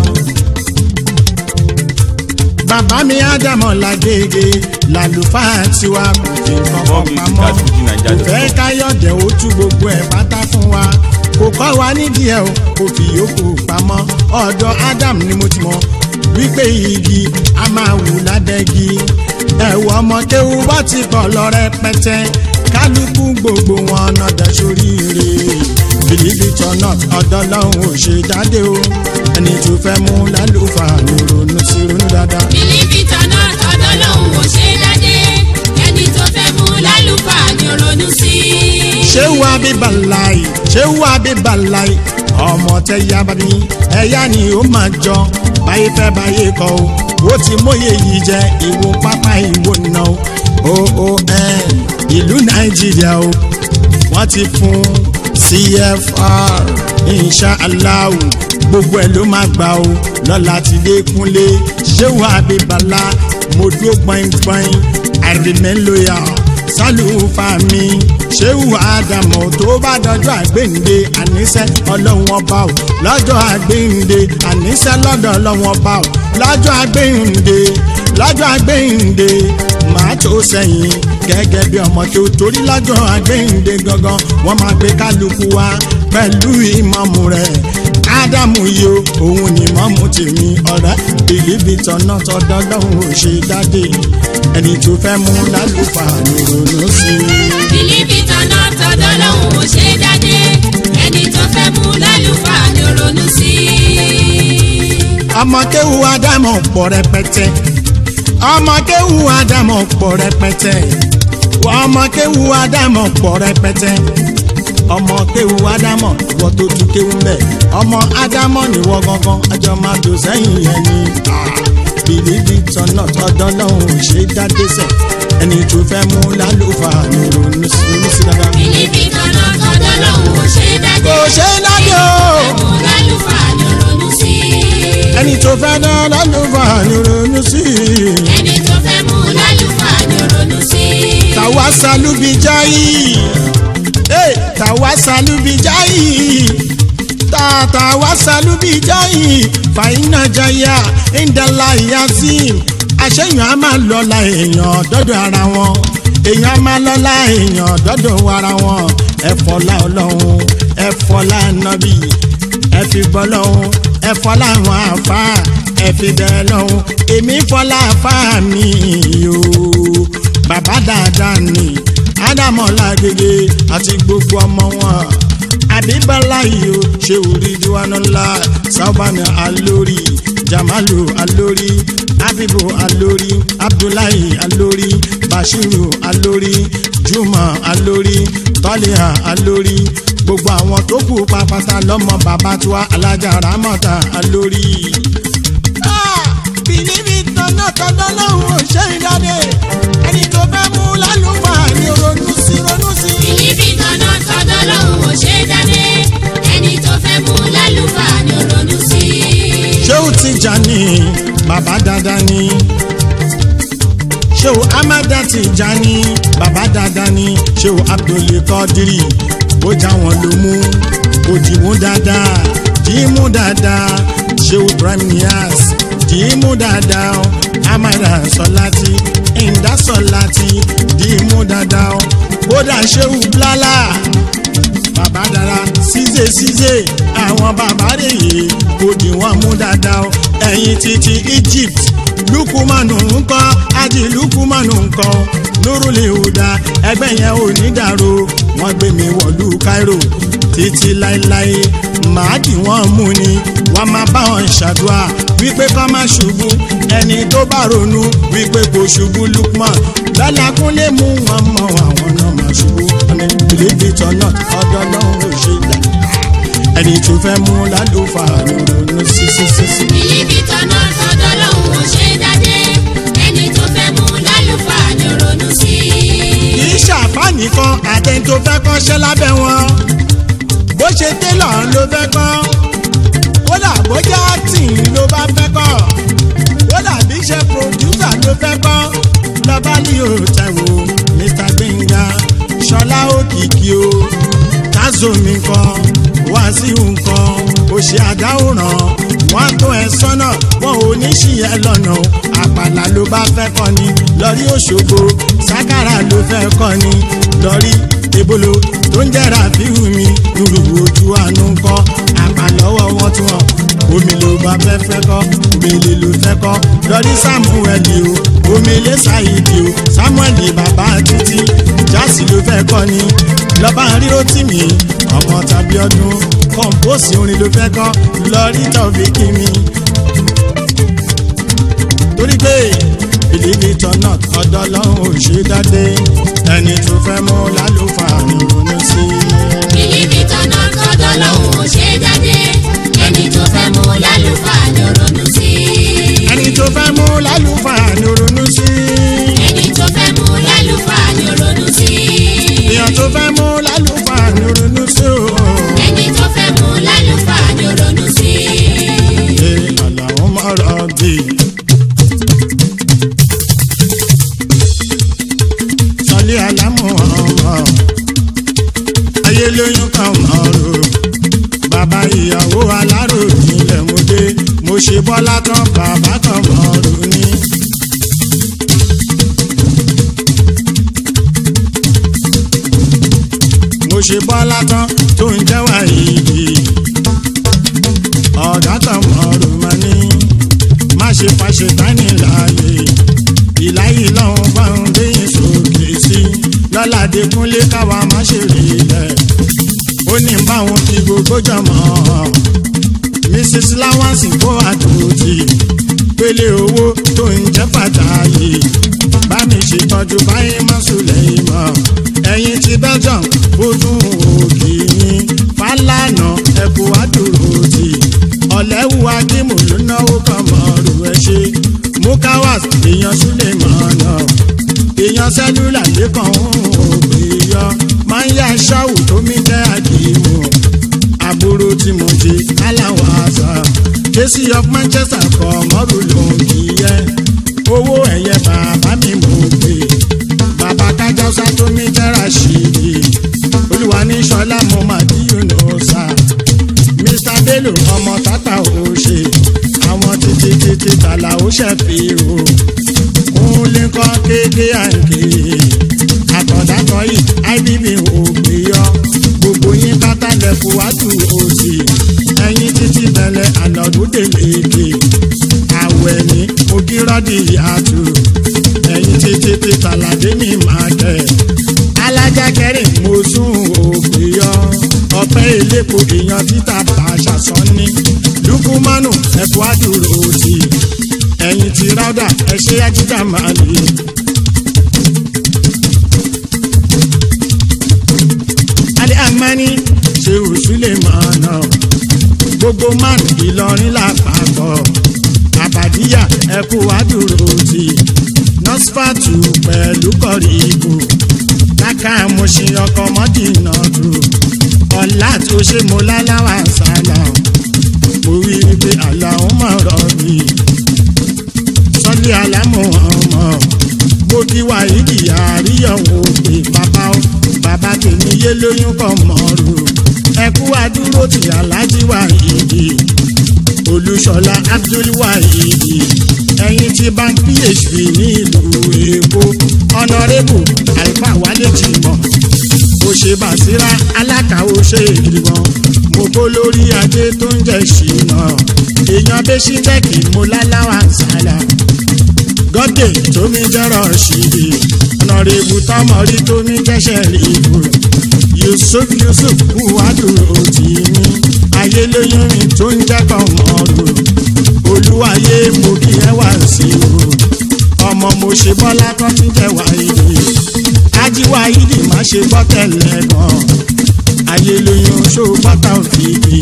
bàbá mi ádámọ̀ làgègè làlùfáà tiwa kò fi nǹkan More kan music pamọ́ at Fuji Naija kò fẹ́ dot com. káyọ̀dẹ̀ ó tú gbogbo ẹ̀ pátá fún wa kò kọ́ wa nídìí ẹ̀ o kò fi yòókù pamọ́ ọ̀dọ̀ Adam ni mo ti mọ̀ wípé igi a máa wù ládẹ́gi ẹ̀wọ̀ ọmọ kéwu bá ti pọ̀ lọ rẹpẹtẹ kálukú gbogbo wọn nọdẹ sóríire believe it or not ọ̀dọ̀ lọ́hùn ò ṣe jáde o ẹni tó fẹ́ mú lálùfáà ní ronú sí ronú dáadáa. bìlífì tọ̀nà tọ̀dọ̀ lòun ò ṣe dáadé ẹni tó fẹ́ mú lálùfáà ni ronú sí. ṣé wà bí bàláì ṣé wà bí bàláì ọmọ tẹ ya bàbí ẹyá ni ó máa jọ báyé fẹ́ báyé kọ o ó ti mọyé yìí jẹ ìwò pápá ìwò náà o o ẹ ìlú nàìjíríà o wọ́n ti fún cfr inshallah gbogbo ẹ̀ ló máa gbà o lọ́la ti dé kúnlé ṣé wà bí bàlá mo dúró gbọ̀ngbọ̀n i remain loyal sálùfà mi ṣéwù àdàmọ̀ tó bá dọjọ́ àgbéǹde àníṣẹ́ ọlọ́run ọba ò lọ́jọ́ àgbéǹde àníṣẹ́ lọ́dọ̀ ọlọ́run ọba ò lọ́jọ́ àgbéǹde lọ́jọ́ àgbéǹde màá tó sẹ́yìn gẹ́gẹ́ bí ọmọ tó torí lọ́jọ́ àgbéǹde gangan wọ́n máa gbé kálukú wá pẹ̀lú ìmọ̀mù rẹ̀ ádámù yìí o òun ni mọ́mú tèmi ọ̀rẹ́ bìlíbì tọ̀nà tọ́dọ́ lọ́hùn ò ṣe dáde ẹni tó fẹ́ mú lálùfáà ní ronú sí i. bìlífì tọ̀nà tọ̀dọ̀ lòun ò ṣe dáadé ẹni tó fẹ́ mú lálùfáà ni ronú sí. ọmọ kéwu ádámọ̀ pọ̀ rẹpẹtẹ ọmọ kéwu ádámọ̀ pọ̀ rẹpẹtẹ ọmọ kéwu ádámọ̀ pọ̀ rẹpẹtẹ ọmọ kéwu ádámọ̀ ìwọ tó tún kéwu bẹ́ẹ̀ ọmọ ádámọ̀ níwọ gangan àjọ máa dò sẹ́yìn yẹn ni bìlíbì tọ̀nà tọ́dọ́ lọ́hùn ò ṣe dáde sẹ̀ ẹni tó fẹ́ mú lálùfáà ní ronú sí ronú sí dáadáa. bìlífì tọ̀nà tọ̀dọ̀ lòun ò ṣe dáadé kò ṣe dáde o. mú lálùfáà ni ronú sí. ẹni tó fẹ́ dá lálùfáà ní ronú sí i. ẹni tó fẹ́ mú lálùfáà ni ronú sí. tàwa salubi jayi hey, tàwa salubi jayi ta tàwa salubi jayi fàyínà jaya indala yazim àṣeyàn á máa lọ́la èèyàn dọ́dọ̀ ara wọn èèyàn á máa lọ́la èèyàn dọ́dọ̀ ara wọn ẹ̀fọ́lá ọlọ́run ẹ̀fọ́lá nàbì ẹ̀fì bọ́lọ́run ẹ̀fọ́lá àwọn àfa ẹ̀fì bẹ́ẹ̀ lọ́run èmi fọ́lá àfa mi o bàbá dáadáa ni ádámọ̀lá gègé àti gbogbo ọmọ wọn àbíbálá yìí ó ṣe orí diwánú ńlá sábàánì alórí jamalu alórí abibu alórí abdullahi alórí bashiru alórí juma alórí tọ́líà alórí gbogbo àwọn tó kù pàpàtà lọ́mọ bàbá tiwa alájà ramọ́ta alórí. bìnníbi tọ́nà tọ́dọ́ lọ́hùn ò ṣe ìdáde ẹni tó fẹ́ mú lálùfáà ni ronú sí ronú sí. bìlífì tọ̀nà tọ̀dọ̀ lòun ò ṣe dáadé ẹni tó fẹ́ mú lálùfáà ni ronú sí. ṣéwù Tìjàní bàbá dáadáa ni ṣéwù amada Tìjàní bàbá dáadáa ni ṣéwù Abdul Qadiri ó já wọn ló mú ó dì mú dáadáa dì í mú dáadáa ṣéwù Ibrahim Niass dì í mú dáadáa amada Sọláti ìndá Sọláti dì í mú dáadáa kódà ṣéwù Blálà bàbá dára ṣíṣe ṣíṣe àwọn bàbá rèé kò dì wọ́n mú dáadáa o ẹ̀yìn títí Egypt lukumanu ńkọ́ àti lukumanu ńkọ́ nurule huda ẹgbẹ́ yẹn ò ní dàrú wọ́n gbé mi wọ̀lú Cairo títí láéláé màá dì wọ́n mú ni wọ́n máa bá wọn ṣàdúrà wípé kọ́ máa ṣubú ẹni tó bá ronú wípé kò ṣubú Lukman lọ́làkúnlé mú wọn mọ àwọn náà máa ṣubú ní believe it or not ọ̀dọ̀ náà ò ṣe dá ẹni tó fẹ́ mú lálùfáà ló ronú sí sí sí sí. bìlífì tọ̀nà tọ̀dọ̀ lòun ò ṣe dáadé ẹni tó fẹ́ mú lálùfáà ni ronú sí. kì í ṣàfà nìkan àtẹni tó fẹ́ kọ́ṣẹ́ lábẹ́ wọn bó ṣe télọ̀ ló fẹ́ kọ́ kódà bójá tìǹ ló bá fẹ́ kọ́ kódà bí iṣẹ́ pòdúsà ló fẹ́ kọ́ lọ́ba ní òòtẹ̀wò Mr Gbẹ̀ngà Ṣọlá Òkìkí o Tazomi kan Wàsíù nǹkan òṣì àdáwòrán wọn tó ẹ sọ́nà wọn ò ní ṣìyẹ lọ́nà àpàlà ló bá fẹ́ kọ́ ni lọ́rí Òṣogbo sákàrà ló fẹ́ kọ́ ni lọ́rí ebolo tó ń jẹ́ra fíhù mi lùrù ojú àánú kọ́ àpàlọ́wọ́ wọn tún wọn omi ló bá fẹ́ fẹ́ kọ́ omele ló fẹ́ kọ́ lọ́rí Samuel o omele Saidi o Samuel bàbá títí jásì ló fẹ́ kọ́ ni lọ́ba ríro tì mí ọmọ tàbí ọdún kọ́ńpóòsì orin ló fẹ́ kọ́ lọ́rí tọ́fi kí mi. torí pé believe it or not ọ̀dọ̀ ọlọ́run ò ṣe dáadé ẹni tó fẹ́ mú lálùfáà ní ronú sí i. bìlíbì tọ́nà kọ́dọ̀ lòun ò ṣe jáde ẹni tó fẹ́ mú lálùfáà ló ronú sí i. ẹni tó fẹ́ mú lálùfáà ní ronú sí i. ẹni tó fẹ́ mú lálùfáà ló ronú sí i. èèyàn tó fẹ́ mú lálùfáà ní ronú sí o. ẹni tó fẹ́ mú lálùfáà ló ronú sí i. ṣe àlàó mọ̀rọ̀ bí. sọlé alámọ̀ ọmọ ayé lóyún kan mọ̀ọ́rọ̀ bàbá ìyàwó alárò nílẹ̀ mo dé mo ṣe bọ́lá tán bàbá kan mọ̀ọ́rọ̀ ní. mo ṣe bọ́lá tán tó ń jẹ́ wàyíìdì ọ̀gá kan mọ̀ọ́rọ̀ máa ní má ṣe fàṣẹ tání láàyè ìláyìí lọ́hùn báwọn déyìn sókè sí lọ́ládé kúnlé káwa má ṣe rí ilẹ̀ ó ní báwọn kí gbogbo jọmọ́ mrs lawansi kó àdúrótì pélé owó tó ń jẹ́ pàtàkì bá mi ṣètọ́jú báyìí má sùlẹ̀ ìmọ̀ ẹ̀yìn ti belgium ó tún òkì ní fàlànà ẹ̀kọ́ àdúrótì ọ̀lẹ́wù akímù ló náwó kan mọ̀ọ́rù ẹ̀ ṣe mukawas èèyàn súlẹ̀ mọ̀ọ́nà èèyàn sẹ́lúlà lẹ́kàn ògbé yọ máa ń yá ṣáwù tó mi jẹ́ àdìmú àbúrò tí mo ti aláwọ̀ àṣà késì of manchester kọ mọ́rù ló ń kí yẹ owó ẹ̀yẹ bàbá mi mò ń pè bàbá kájọ́sá tó mi jẹ́ rashidi olúwa ní sọlá mo máa dí yunifásà mr bello ọmọ tata ò ṣe àwọn títí títí tàlà ó ṣe fi o kúnlé kọ́ kéde àǹkè àtọ̀dátọ̀ yìí ibb ò gbé yọ gbogbo yín pátá lẹ́kọ̀ọ́ wájú òsì ẹ̀yìn títí bẹ̀lẹ̀ ànàdúdè lékè àwẹ̀ ní ogírọ́dì àtù ẹ̀yìn títí tí tàlàdé mi máa kẹ̀ alájà kẹrin mo sún ògbé yọ ọpẹ́ ìlépo èèyàn títà bàṣà sọ́ni lukumanu ẹ̀kọ́ àdúró òsì ẹ̀yìn tí ráúdà ẹ̀ṣẹ́ ajíjà máa lè. alẹ́ àmání ṣe òṣùlẹ̀ mọ̀ọ́nà gbogbo man ìlọrin lápapọ̀ àbàdíyà ẹ̀kú àdúró ti nọ́sífàtù pẹ̀lú kọ̀ríkù káká mo ṣe ọkọ̀ mọ́dínà tó ọ̀la tó ṣe mo láláwà sálà mo rí i pé àlàó mọ̀ rọ̀ mi sọ́lé alámọ̀ ọmọ mo kí wàhídì àríyànwó pé bàbá ó bàbá tèmi yé lóyún kọ́ mọ́rù ẹkú àdúró ti aláàjì wàhídì olùṣọlá abdulwahidi ẹ̀yin tí bank php ní ìlú èkó ọ̀nàrẹ́bù alfa wálé jìmọ̀ òṣèbàṣírà alákàwọ́ ṣe ìdìbọn mo kó lórí adé tó ń jẹ́ ṣìnà èèyàn bẹ́sídẹ́ẹ̀kì mo láláwà sálà gọ́dẹ̀ tómi jẹ́rọ̀ ṣìdì ọ̀nàrẹ́bù tọmọrí tómi jẹ́ṣẹ̀ rìbù yusuf yusuf buhaduro tì mí ayé lóyún mi tó ń jẹ́kọ̀ mọ́rù olúwayé mo kí ẹ wá sí o ọmọ mo ṣe bọ́lá kan tí jẹ́ wáyé ajíwá yìí má ṣe gbọ́ tẹ̀lé gan ayé lóyún ṣó bọ́tà òfìdí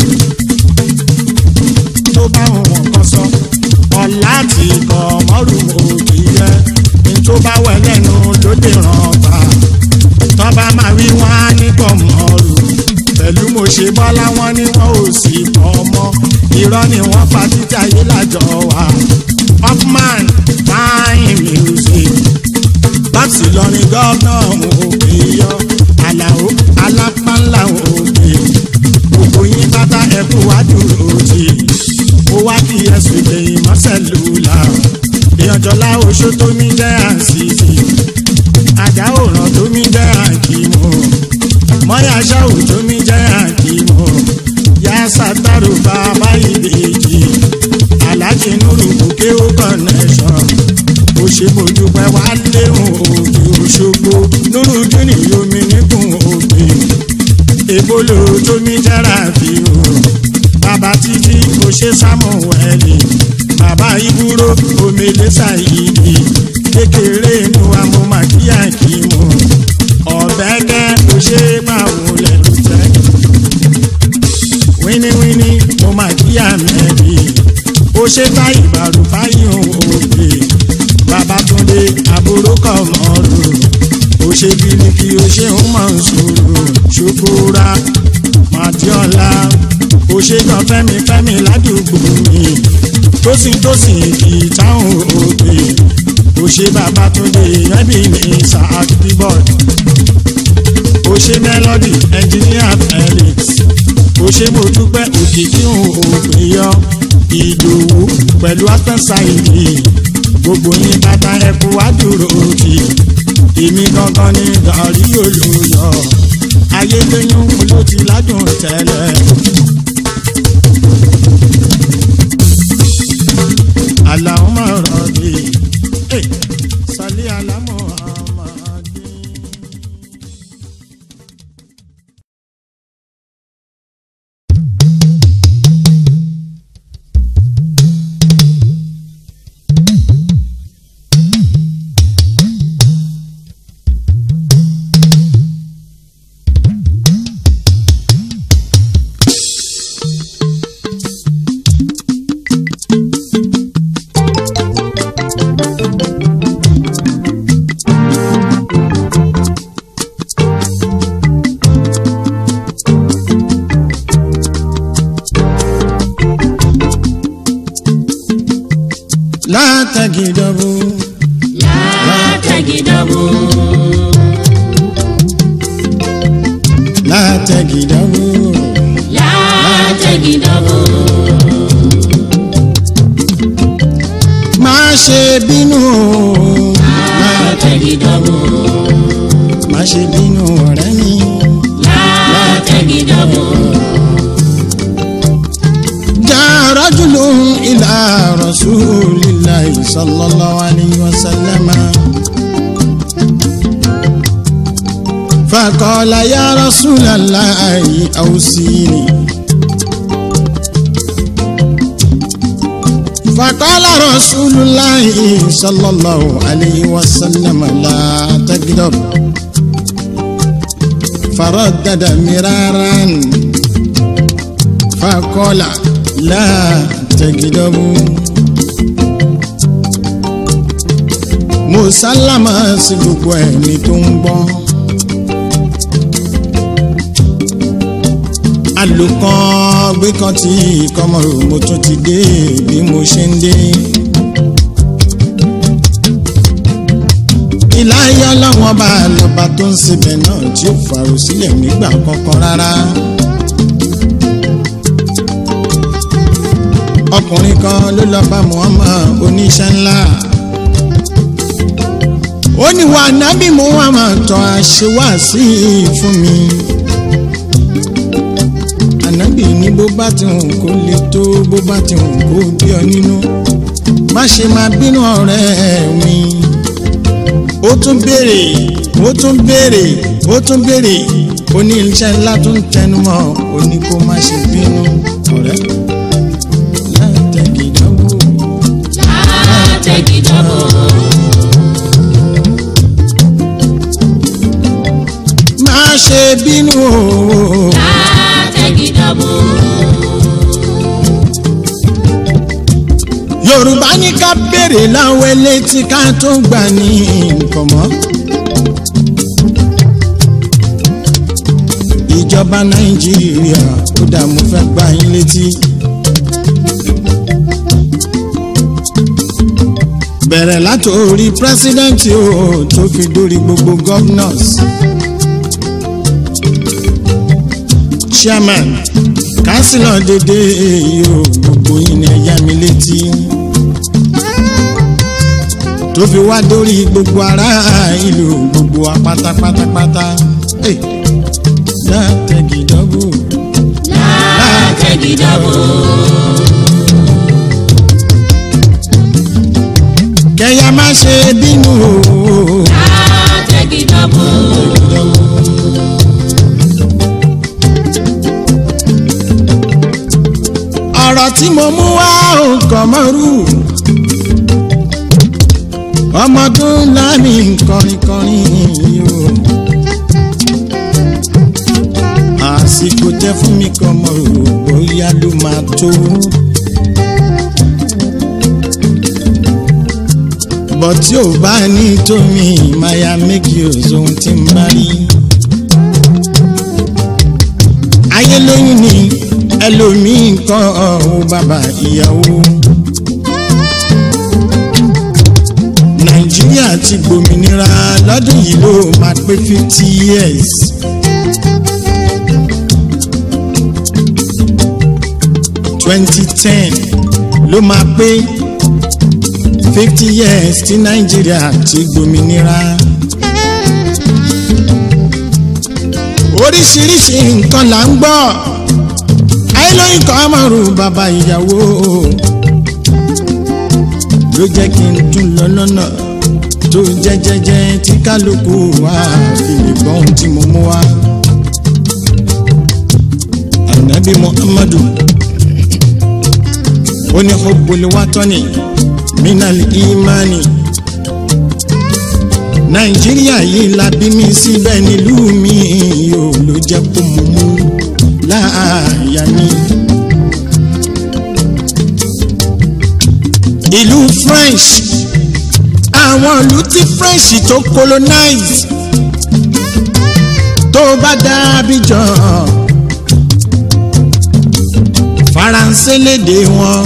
tó bá wọn kọ́ sọ ọ̀la ti kọ́ mọ́rù òbí rẹ ní tó bá wẹ̀ lẹ́nu ló lè ràn bá tọ́ba máa wí wọ́n á ní kọ́ mọ́rù pẹ̀lú mo ṣe bọ́lá wọn ni wọ́n ò sì pọ̀ mọ́ irọ́ ni wọ́n pa títí ayé lájọ wa upman fine music láti lọrin gọ́ọ̀nà òkè yọ àlàó alápánlá òkè gbogbo yín bàtà ẹkú wá dúró tì ó wá kí ẹsùn ìgbẹ̀yìn mọ́sẹ̀lúlà ìyànjọ́lá oṣó tó mi jẹ́ àṣìṣe àjà òràn tó mi jẹ́ àkìmọ̀ mọ́yà ṣáwù tó mi jẹ́ àkìmọ̀ yá sátárò bàbá ìbejì aláàjì nùrù bùkẹ́ ó connection ó ṣe bójúpẹ́ wá léhùn òkè òṣogbo nùrù dúnì yomi níkùn òkè ebolo tó ní jára fi o bàbá títí kò ṣe sámúwẹ́lì bàbá ibúrò omele ṣàyídì kékeré inú wa mo máa kíyà kí mo ọ̀bẹ́kẹ́ kò ṣe máa wọlé lùtẹ́ wíníwíní mo máa kíyà mẹ́rì ó ṣe bá ìbàrù fáyọ̀ òde babatunde àbúrò kọ̀ mọ́rù ó ṣe bíríkì ó ṣe ń mọ̀ ń sòrò ṣokòrà màdíọ́lá ó ṣe gan fẹ́mi fẹ́mi ládùúgbò mi tósìn tósìn kì í táwọn òde ó ṣe babatunde ẹbí ní isaac bíbọ̀d ó ṣe melody engineer felix ó ṣe mo dúpẹ́ òkìkí òpin yọ ìdòwú pẹ̀lú àtẹ̀sáìdì gbogbo yín bàtà ẹ̀kú wá dúró òkì èmi gangan ní gàrí olóyọ ayédèyún ló ti ládùn tẹ́lẹ̀. Allahumma rabbi eh, salli ala Muhammadin. لا تجدبوا látẹ̀gídọ́bù لا تجدبوا látẹ̀gídọ́bù má ṣe bínú o látẹ̀gídọ́bù má ṣe bínú ọ̀rẹ́ mi látẹ̀gídọ́bù já rajulu ila rasulillahi sallallahu alayhi wa sallam فقال يا رسول الله أوصيني فقال رسول الله صلى الله عليه وسلم لا تكذب فردد مرارا فقال لا تكذبوا مسلمة sí gbogbo ẹni tó ń gbọ́. àlòkàn gbé kan tí kọmọrò mo tún ti dé bí mo ṣe ń dé. ìláyé ọlọ́wọ́n bá lọ́ba tó ń sebẹ̀ náà tí ó fàrò sílẹ̀ nígbà kankan rárá. ọkùnrin kan ló lọ bá Muhammad oníṣẹ́ ńlá. ó ní wà nábì Muhammad tọ́ àṣewàsí fún mi ànábì ní bó bá ti hùn kó le tó bó bá ti hùn kó bí ọ nínú má ṣe máa bínú ọ̀rẹ́ mi ó tún béèrè ó tún béèrè ó tún béèrè ó ní iṣẹ́ ńlá tó ń tẹnu mọ́ ó ní kó má ṣe bínú ọ̀rẹ́ látẹ̀gìdánwò látẹ̀gídọ́bù má ṣe bínú o. látẹ̀gídọ́bù yorùbá ní ká béèrè láwọn elétí ká tó gbà ní nǹkan mọ́. ìjọba nàìjíríà ó dà mo fẹ́ gbà yín létí. bẹ̀rẹ̀ látòrí pírẹ́sídẹ́ǹtì o tó fi dórí gbogbo governors. chairman councillor dédé èyí o gbogbo yín ni ẹ yá mi létí tó fi wá dórí gbogbo ará ìlú gbogbo wa pátápátápátá Hey, látẹ̀gìdọ́gbò látẹ̀gídọ́bù kẹyà má ṣe bínú o. látẹ̀gídọ́bù tí mo mú wá nǹkan mọ́rú ọmọ tó ń lámì kọrinkọrin yìí o àsìkò tẹ fún mi kan mọ rò bóyá ló máa tó. bọ̀ tí ò bá ní tómi máa méjì òzòun tí ń bá rí. ayé lóyún ni ẹlòmíì kan ọ̀hún bàbá ìyàwó. nàìjíríà ti gbòmìnira lọ́dún yìí ló máa pé fifty years. twenty ten ló máa pé fifty years tí nàìjíríà ti gbòmìnira. oríṣiríṣi nǹkan là ń gbọ́ ayélujára kan márùn bàbá ìyàwó ló jẹ́ kí n tún lọ lọ́nà tó jẹ́jẹ́jẹ́ tí kálukú wa fi lè gbọ́ ohun tí mo mú wá. ànábì muhammadu ó ní hubbul watani minal imani nàìjíríà yìí la bí mi síbẹ̀ nílùú mi yóò ló jẹ́ kó mú mú láàyà mi. ìlú french àwọn ìlú tí french tó colonize tó bá dá Abidjan faransé lédè wọn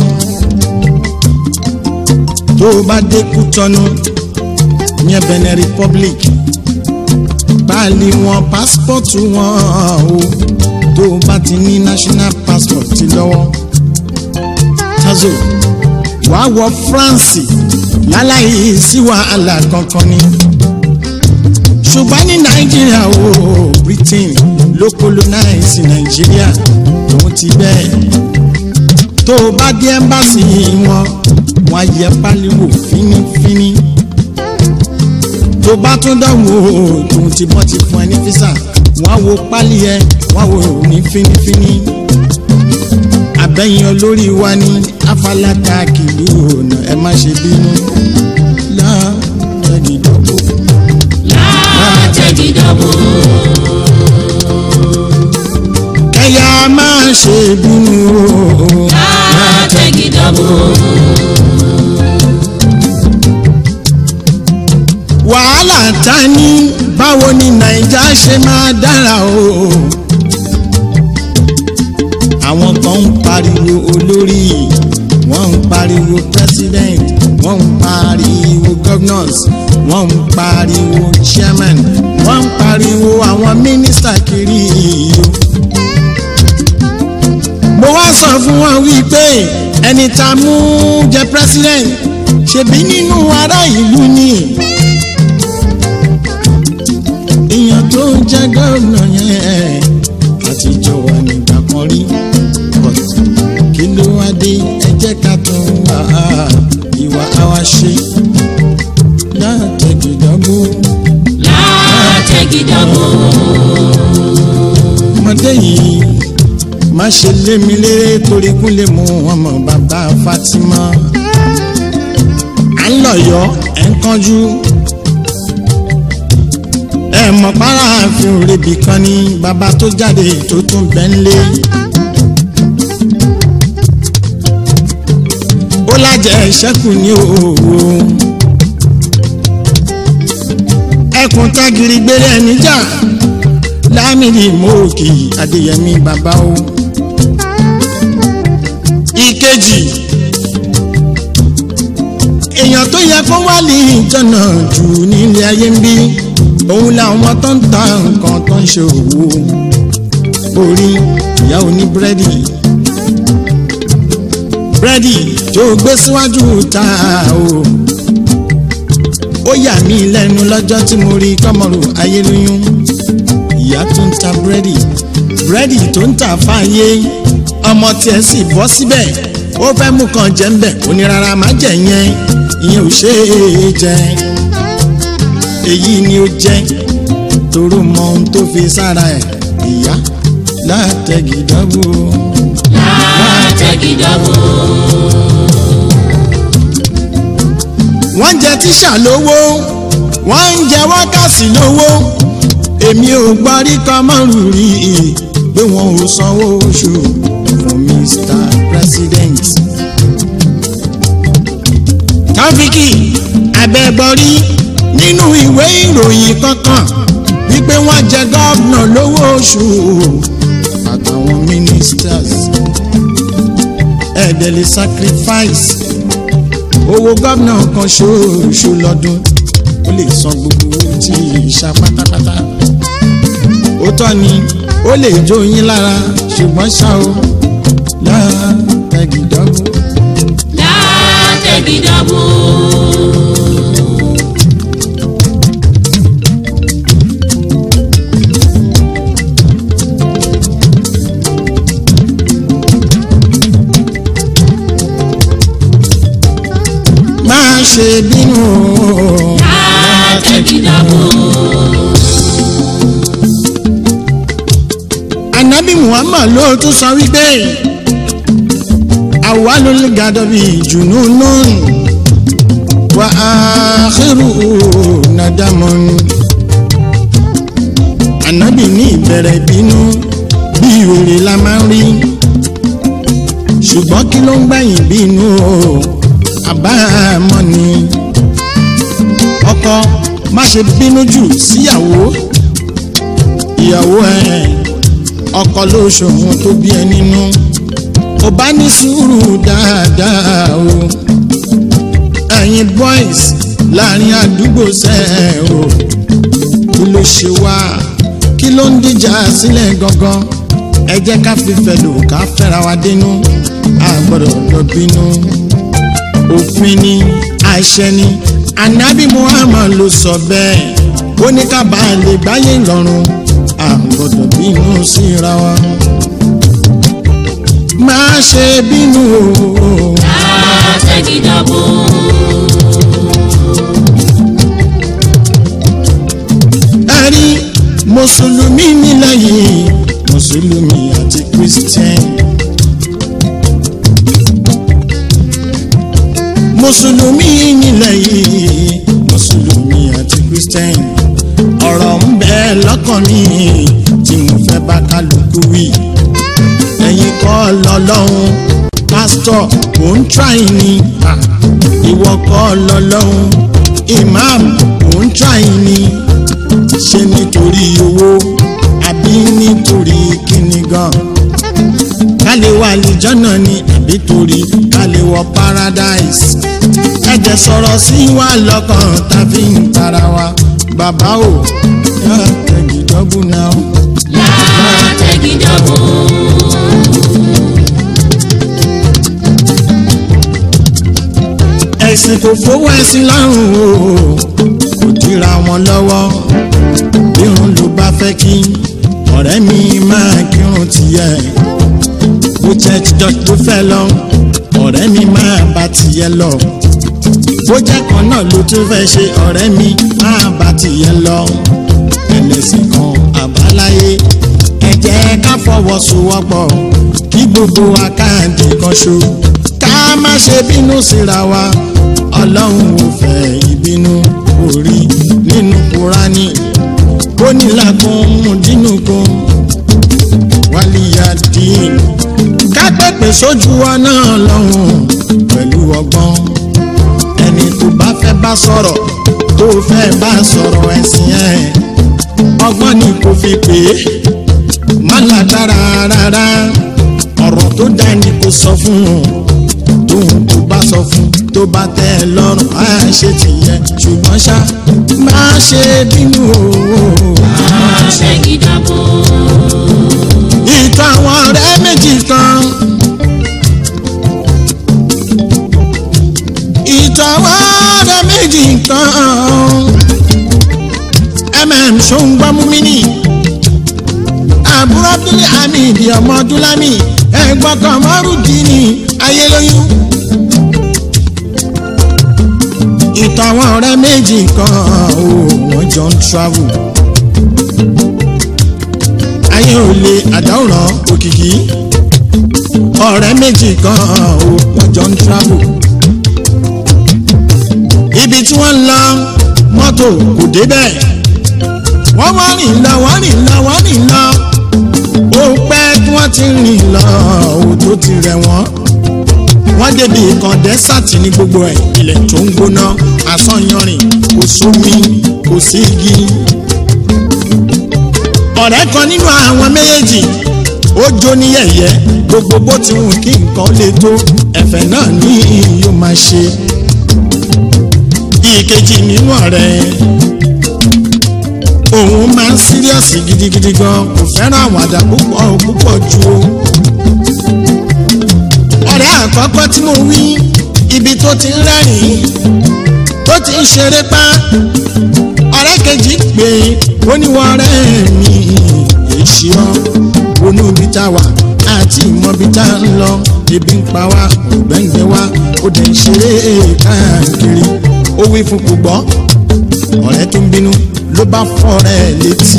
tó bá dé Kútọ́nù yẹn Benin Republic páàlì wọn pásítọ̀tù wọn o tó bá ti ní national passport ti lọ́wọ́ tazo wàá wọ France láláyé sí wàhálà kankan ni ṣùgbọ́n ní Nàìjíríà o Britain ló colonize Nàìjíríà tòun ti bẹ́ẹ̀ tó o bá dé ẹ́mbáàsì wọn wọn á yẹ pálíwò fínífíní tó bá tún dánwò tòun ti bọ́ ti fún ẹ ní físà wọn á wo pálí ẹ wọn á wò ní fínífíní àbẹ̀yìn olórí wa ní afálákà kìlú ọ̀nà ẹ má ṣe bínú láàrẹ̀gìdọ́gbò. látẹ̀gídọ́gbò ẹ̀yà má ṣe bínú o. látẹ̀gídọ́gbò wàhálà ta ní báwo ni naija ṣe máa dára o. àwọn kan ń pariwo olórí wọ́n ń pariwo president wọ́n ń pariwo governors wọ́n ń pariwo chairman wọ́n ń pariwo àwọn mínísítà kiri o. mo wá sọ fún wọn wípé ẹni tá a mú jẹ president ṣebí nínú ará ìlú ni èèyàn tó ń jẹ gómìnà yẹn àtijọ́ wà nígbà kan rí but kí ló wá dé ẹ jẹ́ ká tún wá ìwà àwa ṣe látẹ̀gìdọ́gbò látẹ̀gídọ́gbò ọmọdé yìí má ṣe lé mi léré torí kún lè mú ọmọ bàbá Fatima à ń lọ̀yọ́ ẹ̀ ń kánjú ẹ mọ̀ para àfin òrebì kan ní bàbá tó jáde tó tún bẹ́ ń lé. ó lájẹ ìṣẹ́kù ní òwò ẹkùn tágìrì gbére ẹni jà lámìlì mọ́ọ̀kì adéyẹmí bàbá o. ìkejì èèyàn tó yẹ kó wá lè jọ̀nà jù nílé ayé ń bí òun làwọn tó ń ta nǹkan tó ń ṣe òwò orí ìyá oní búrẹ́dì búrẹ́dì tó gbé síwájú ta o ó yà mí lẹ́nu lọ́jọ́ tí mo rí kọ́mọ̀rù ayéluyún ìyá tó ń ta búrẹ́dì búrẹ́dì tó ń tà fáyé ọmọ tiẹ̀ sì bọ́ síbẹ̀ ó fẹ́ mú kan jẹ́ ń bẹ̀ ó ní rárá má jẹ̀ yẹn ìyẹn ò ṣe é jẹ èyí ni ó jẹ́ toró mọ ohun tó fi sára ẹ̀ ìyá látẹ̀gìdọ́gbò. látẹ̀gídọ́bù. wọ́n ń jẹ tíṣà lówó wọ́n ń jẹ wákàsí lówó èmi ò gbọ́ rí kọ́mọ́rù rí i pé wọn ò sanwó oṣù fún Mr. President. tọ́fíkì abẹ́bọrí nínú ìwé ìròyìn kankan wípé wọ́n jẹ gọ́vnà lówó oṣù àtàwọn ministers ẹ̀ẹ́dẹ̀lẹ̀ sacrifice owó gómìnà kan ṣoṣo lọ́dún ó lè san gbogbo owó tí ìṣá pátápátá ó tọ́ ni ó lè jó yín lára ṣùgbọ́n ṣá o látẹ̀gídọ́gbò látẹ̀gídọ́bù. má ṣe bínú o. látẹ̀gídọ́bù. anabi muhammad ló tún sọ wípé awalul gadabi jununun wa akhiru nadamun anabi ní ìbẹ̀rẹ̀ bínú bí wèrè la máa ń rí ṣùgbọ́n kí ló ń gbẹ̀yìn bínú o àbámọ̀ ni ọkọ má ṣe bínú jù síyàwó ìyàwó ẹ̀ ọkọ ló ṣòwò tó bí ẹ nínú kò bá ní sùúrù dáadáa o ẹ̀yin boys láàrin àdúgbò sẹ́ o kí ló ṣe wá kí ló ń dìjà sílẹ̀ gangan ẹ jẹ́ ká fífẹ́ lò ká fẹ́ra wa dénú a gbọ́dọ̀ lọ bínú òfin ni àṣẹ ni anabi muhammad ló sọ bẹ́ẹ̀ ó ní ká bá a lè gbáyé lọ́rùn a gbọ́dọ̀ bínú síra wa má ṣe bínú o látẹ̀gídọ́bù. ẹ rí mùsùlùmí nílẹ̀ yìí mùsùlùmí àti christian mùsùlùmí nílẹ̀ yìí mùsùlùmí àti christian ọ̀rọ̀ ń bẹ lọ́kàn mi tí mo fẹ́ bá kálukú wí ẹ̀yin kọ́ lọ́lọ́run pásítọ̀ kò ń tíráì ni Ah, ìwọ kọ́ lọ́lọ́run imam kò ń tíráì ni ṣé nítorí owó àbí nítorí kíni gan ká lè wà lìjọ́nà ni àbí torí ká lè wọ paradise ẹ̀jẹ̀ sọ̀rọ̀ sí wa lọ́kàn tàbí ń tara wa bàbá o yá tẹ̀gídọ́gbù náà. látẹ̀gídọ́bù. ẹ̀sìn kò fowó ẹ̀sìn lọ́rùn o kò dira wọn lọ́wọ́ irun ló bá fẹ́ kí ọ̀rẹ́ mi máa kírun tiẹ̀ bó jẹ́ church ló fẹ́ lọ ọ̀rẹ́ mi máa bá tiẹ̀ lọ bó jẹ́ kan náà ló tún fẹ́ ṣe ọ̀rẹ́ mi máa bá tiẹ̀ lọ ẹlẹ́sìn kan àbáláyé ẹ jẹ́ ká fọwọ́sowọ́pọ̀ kí gbogbo wa káàdì kan ṣo ká má ṣe bínú síra wa ọlọ́run ò fẹ́ ìbínú orí nínú kúránì ó ní làkún dínú kan wálíyá dín ká pèpè sójú wa náà lọ́hùn pẹ̀lú ọgbọ́n ẹni tó bá fẹ́ bá sọ̀rọ̀ tó fẹ́ bá sọ̀rọ̀ ẹ̀sìn ẹ̀ ọgbọ́n ni kò fi pè é má lágbára rárá ọ̀rọ̀ tó dá ni kò sọ fún un tóun tó bá sọ fún tó bá tẹ́ ẹ lọ́rùn á ṣe tìyẹ ṣùgbọ́n ṣá má ṣe bínú o. látẹ̀gídọ́bù. ìtàn àwọn ọ̀rẹ́ méjì kan. ìtàn àwọn ọ̀rẹ́ méjì kan. mm ṣóńgbámúmínì àbúrò abdulai hamid ọmọ dúlámì ẹ̀gbọ́n kan mọ́rùdínì ayélóyún. ìtàn àwọn ọ̀rẹ́ méjì kan ò wọ́n jọ ń travel. ayé ò lè àdáwòrán òkìkí ọ̀rẹ́ méjì kan ò wọ́n jọ ń travel ibi tí wọ́n ń lọ mọ́tò kò débẹ̀ wọ́n wá rìn lọ wọ́n rìn lọ wọ́n rìn lọ ó pẹ́ tí wọ́n ti rìn lọ ò tó ti rẹ̀ wọ́n wọ́n débi ìkan dẹ́sàtì ní gbogbo ẹ̀ ilẹ̀ tó ń gbóná àsányanrìn kò sómi kò sí igi ọ̀rẹ́ kan nínú àwọn méjèèjì ó jó ní yẹ̀yẹ́ gbogbo bó ti wù kí nǹkan lè tó ẹ̀fẹ̀ náà ní yóò máa ṣe ìkejì nínú ọ̀rẹ́ òun máa ń síríọ̀sì gidigidi gan kò fẹ́ràn àwàdà púpọ̀ púpọ̀ ju o. ọ̀rẹ́ àkọ́kọ́ tí mo wí ibi tó ti ń rẹ́rìn-ín tó ti ń ṣeré pa ọ̀rẹ́ kejì pé oníwọ̀rẹ́ mi èsì ọ́ wọnú ibi tá a wà àti ìmọ̀ ibi tá a ń lọ ebi ń pa wá ògbẹ́ngbẹ́ wá ó dẹ̀ ń ṣeré káàkiri ó wí fún kò gbọ́ ọ̀rẹ́ tó ń bínú ló bá fọ́ ọ̀rẹ́ létí.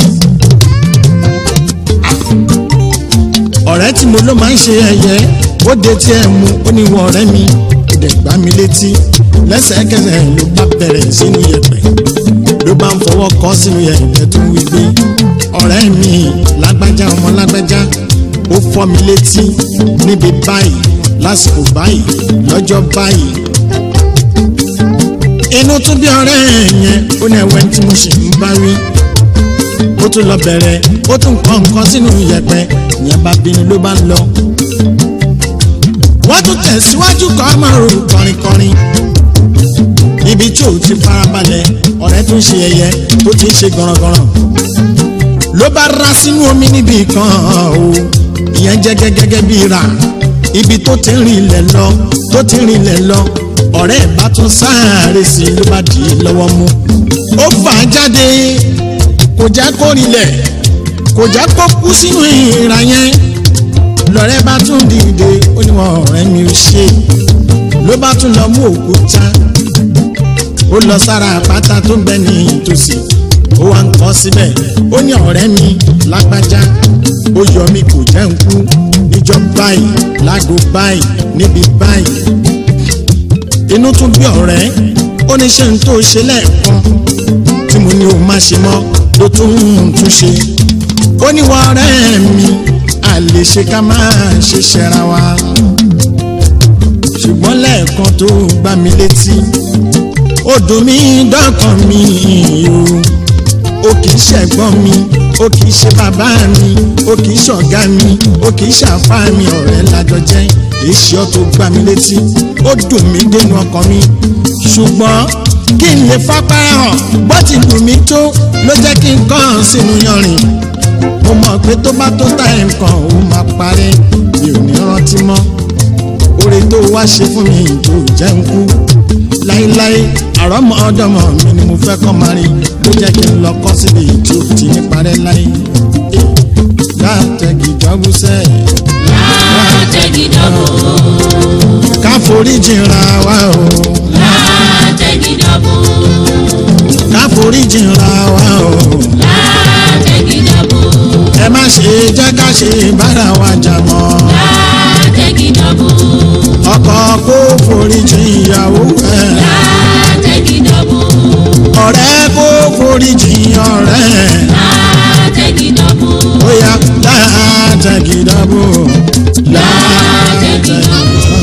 ọ̀rẹ́ tí mo ló máa ń ṣe ẹ̀yẹ ó de tí ẹ̀ mú ó ní wọ ọ̀rẹ́ mi ó dẹ̀ gbá mi létí lẹ́sẹ̀kẹsẹ̀ ló bá bẹ̀rẹ̀ sínú yẹ̀pẹ̀ ló bá ń fọwọ́ kọ́ sínú yẹ̀pẹ̀ tó ń wí pé ọ̀rẹ́ mi lágbájá ọmọ lágbájá ó fọ́ mi létí níbi báyìí lásìkò báyìí lọ́jọ́ báyìí inú tún bí ọ̀rẹ́ yẹn ó ní ẹ̀wẹ̀ tí mo ṣe ń bá wí ó tún lọ bẹ̀rẹ̀ ó tún kọ́ nǹkan sínú yẹ̀pẹ̀ ìyẹn bá bínú ló bá ń lọ. wọ́n tún tẹ̀síwájú kọ́ máa ro kọrinkọrin níbi tí ò ti farabalẹ̀ ọ̀rẹ́ tó ń ṣe ẹyẹ tó ti ń ṣe gọ̀rọ̀gọ̀rọ̀ ló bá rá sínú omi níbi kan o ìyẹn jẹ́ gẹ́gẹ́ bí ra ibi tó ti ń rìn ilẹ̀ lọ tó ti ń rìn ilẹ̀ lọ ọ̀rẹ́ ẹ̀ bá tún sáré sí i ló bá dì í lọ́wọ́ mú. ó fà á jáde kò jẹ́ kó rinlẹ̀ kò jẹ́ kó kú sínú ìra yẹn lọ́rẹ́ bá tún dìde ó ní wọn ọ̀rẹ́ mi ò ṣe ló bá tún lọ mú òkúta ó lọ sára àpáta tó ń bẹ ní ìtòsí ó wá ń kọ́ síbẹ̀ ó ní ọ̀rẹ́ mi lágbájá ó yọ mí kò jẹ́ ń kú níjọ́ báyìí láago báyìí níbi báyìí inú tún bí ọ̀rẹ́ ó ní ṣe ń tó ṣe lẹ́ẹ̀kan tí mo ní o má ṣe mọ́ ló tún ń tún ṣe ó ní wọ́n ọ̀rẹ́ mi a lè ṣe ká máa ṣe ṣẹra wa ṣùgbọ́n lẹ́ẹ̀kan tó gbá mi létí ó dùn mí dọ́kàn mi o ó kì í ṣẹ̀gbọ́n mi ó kì í ṣe bàbá mi ó kì í ṣọ̀gá mi ó kì í ṣàfá mi ọ̀rẹ́ lájọ jẹ́ èsì ọ́ tó gbá mi létí ó dùn mí dénú ọkàn mi ṣùgbọ́n kí n lè fapára hàn bó ti dùn mí tó ló jẹ́ kí n kàn sínú yanrìn mo mọ̀ pé tó bá tó táyà nǹkan òun máa parẹ́ mi ò ní rántí mọ́ oore tó wá ṣe fún mi tó jẹ́ ń kú láéláé àrọ́mọ ọdọ́mọ mi ni mo fẹ́ kọ́ máa rí ló jẹ́ kí n lọ kọ́ síbi tí ò ti ní parẹ́ láé látẹ̀gì jọ́gúsẹ́ látẹ̀gídọ́bù ká foríjì ra wa o látẹ̀gídọ́bù ká foríjì ra wa o látẹ̀gídọ́bù ẹ má ṣe jẹ́ ká ṣe bára wa jà mọ́ látẹ̀gídọ́bù ọkọ kó foríjì ìyàwó ẹ̀ látẹ̀gídọ́bù ọ̀rẹ́ kó foríjì ọ̀rẹ́ látẹ̀gídọ́bù ó yá látẹ̀gì dábò látẹ̀gì dábò.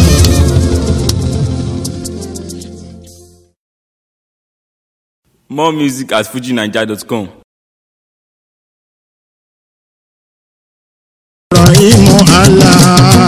More music at fujinaija.com. Ibrahim Allah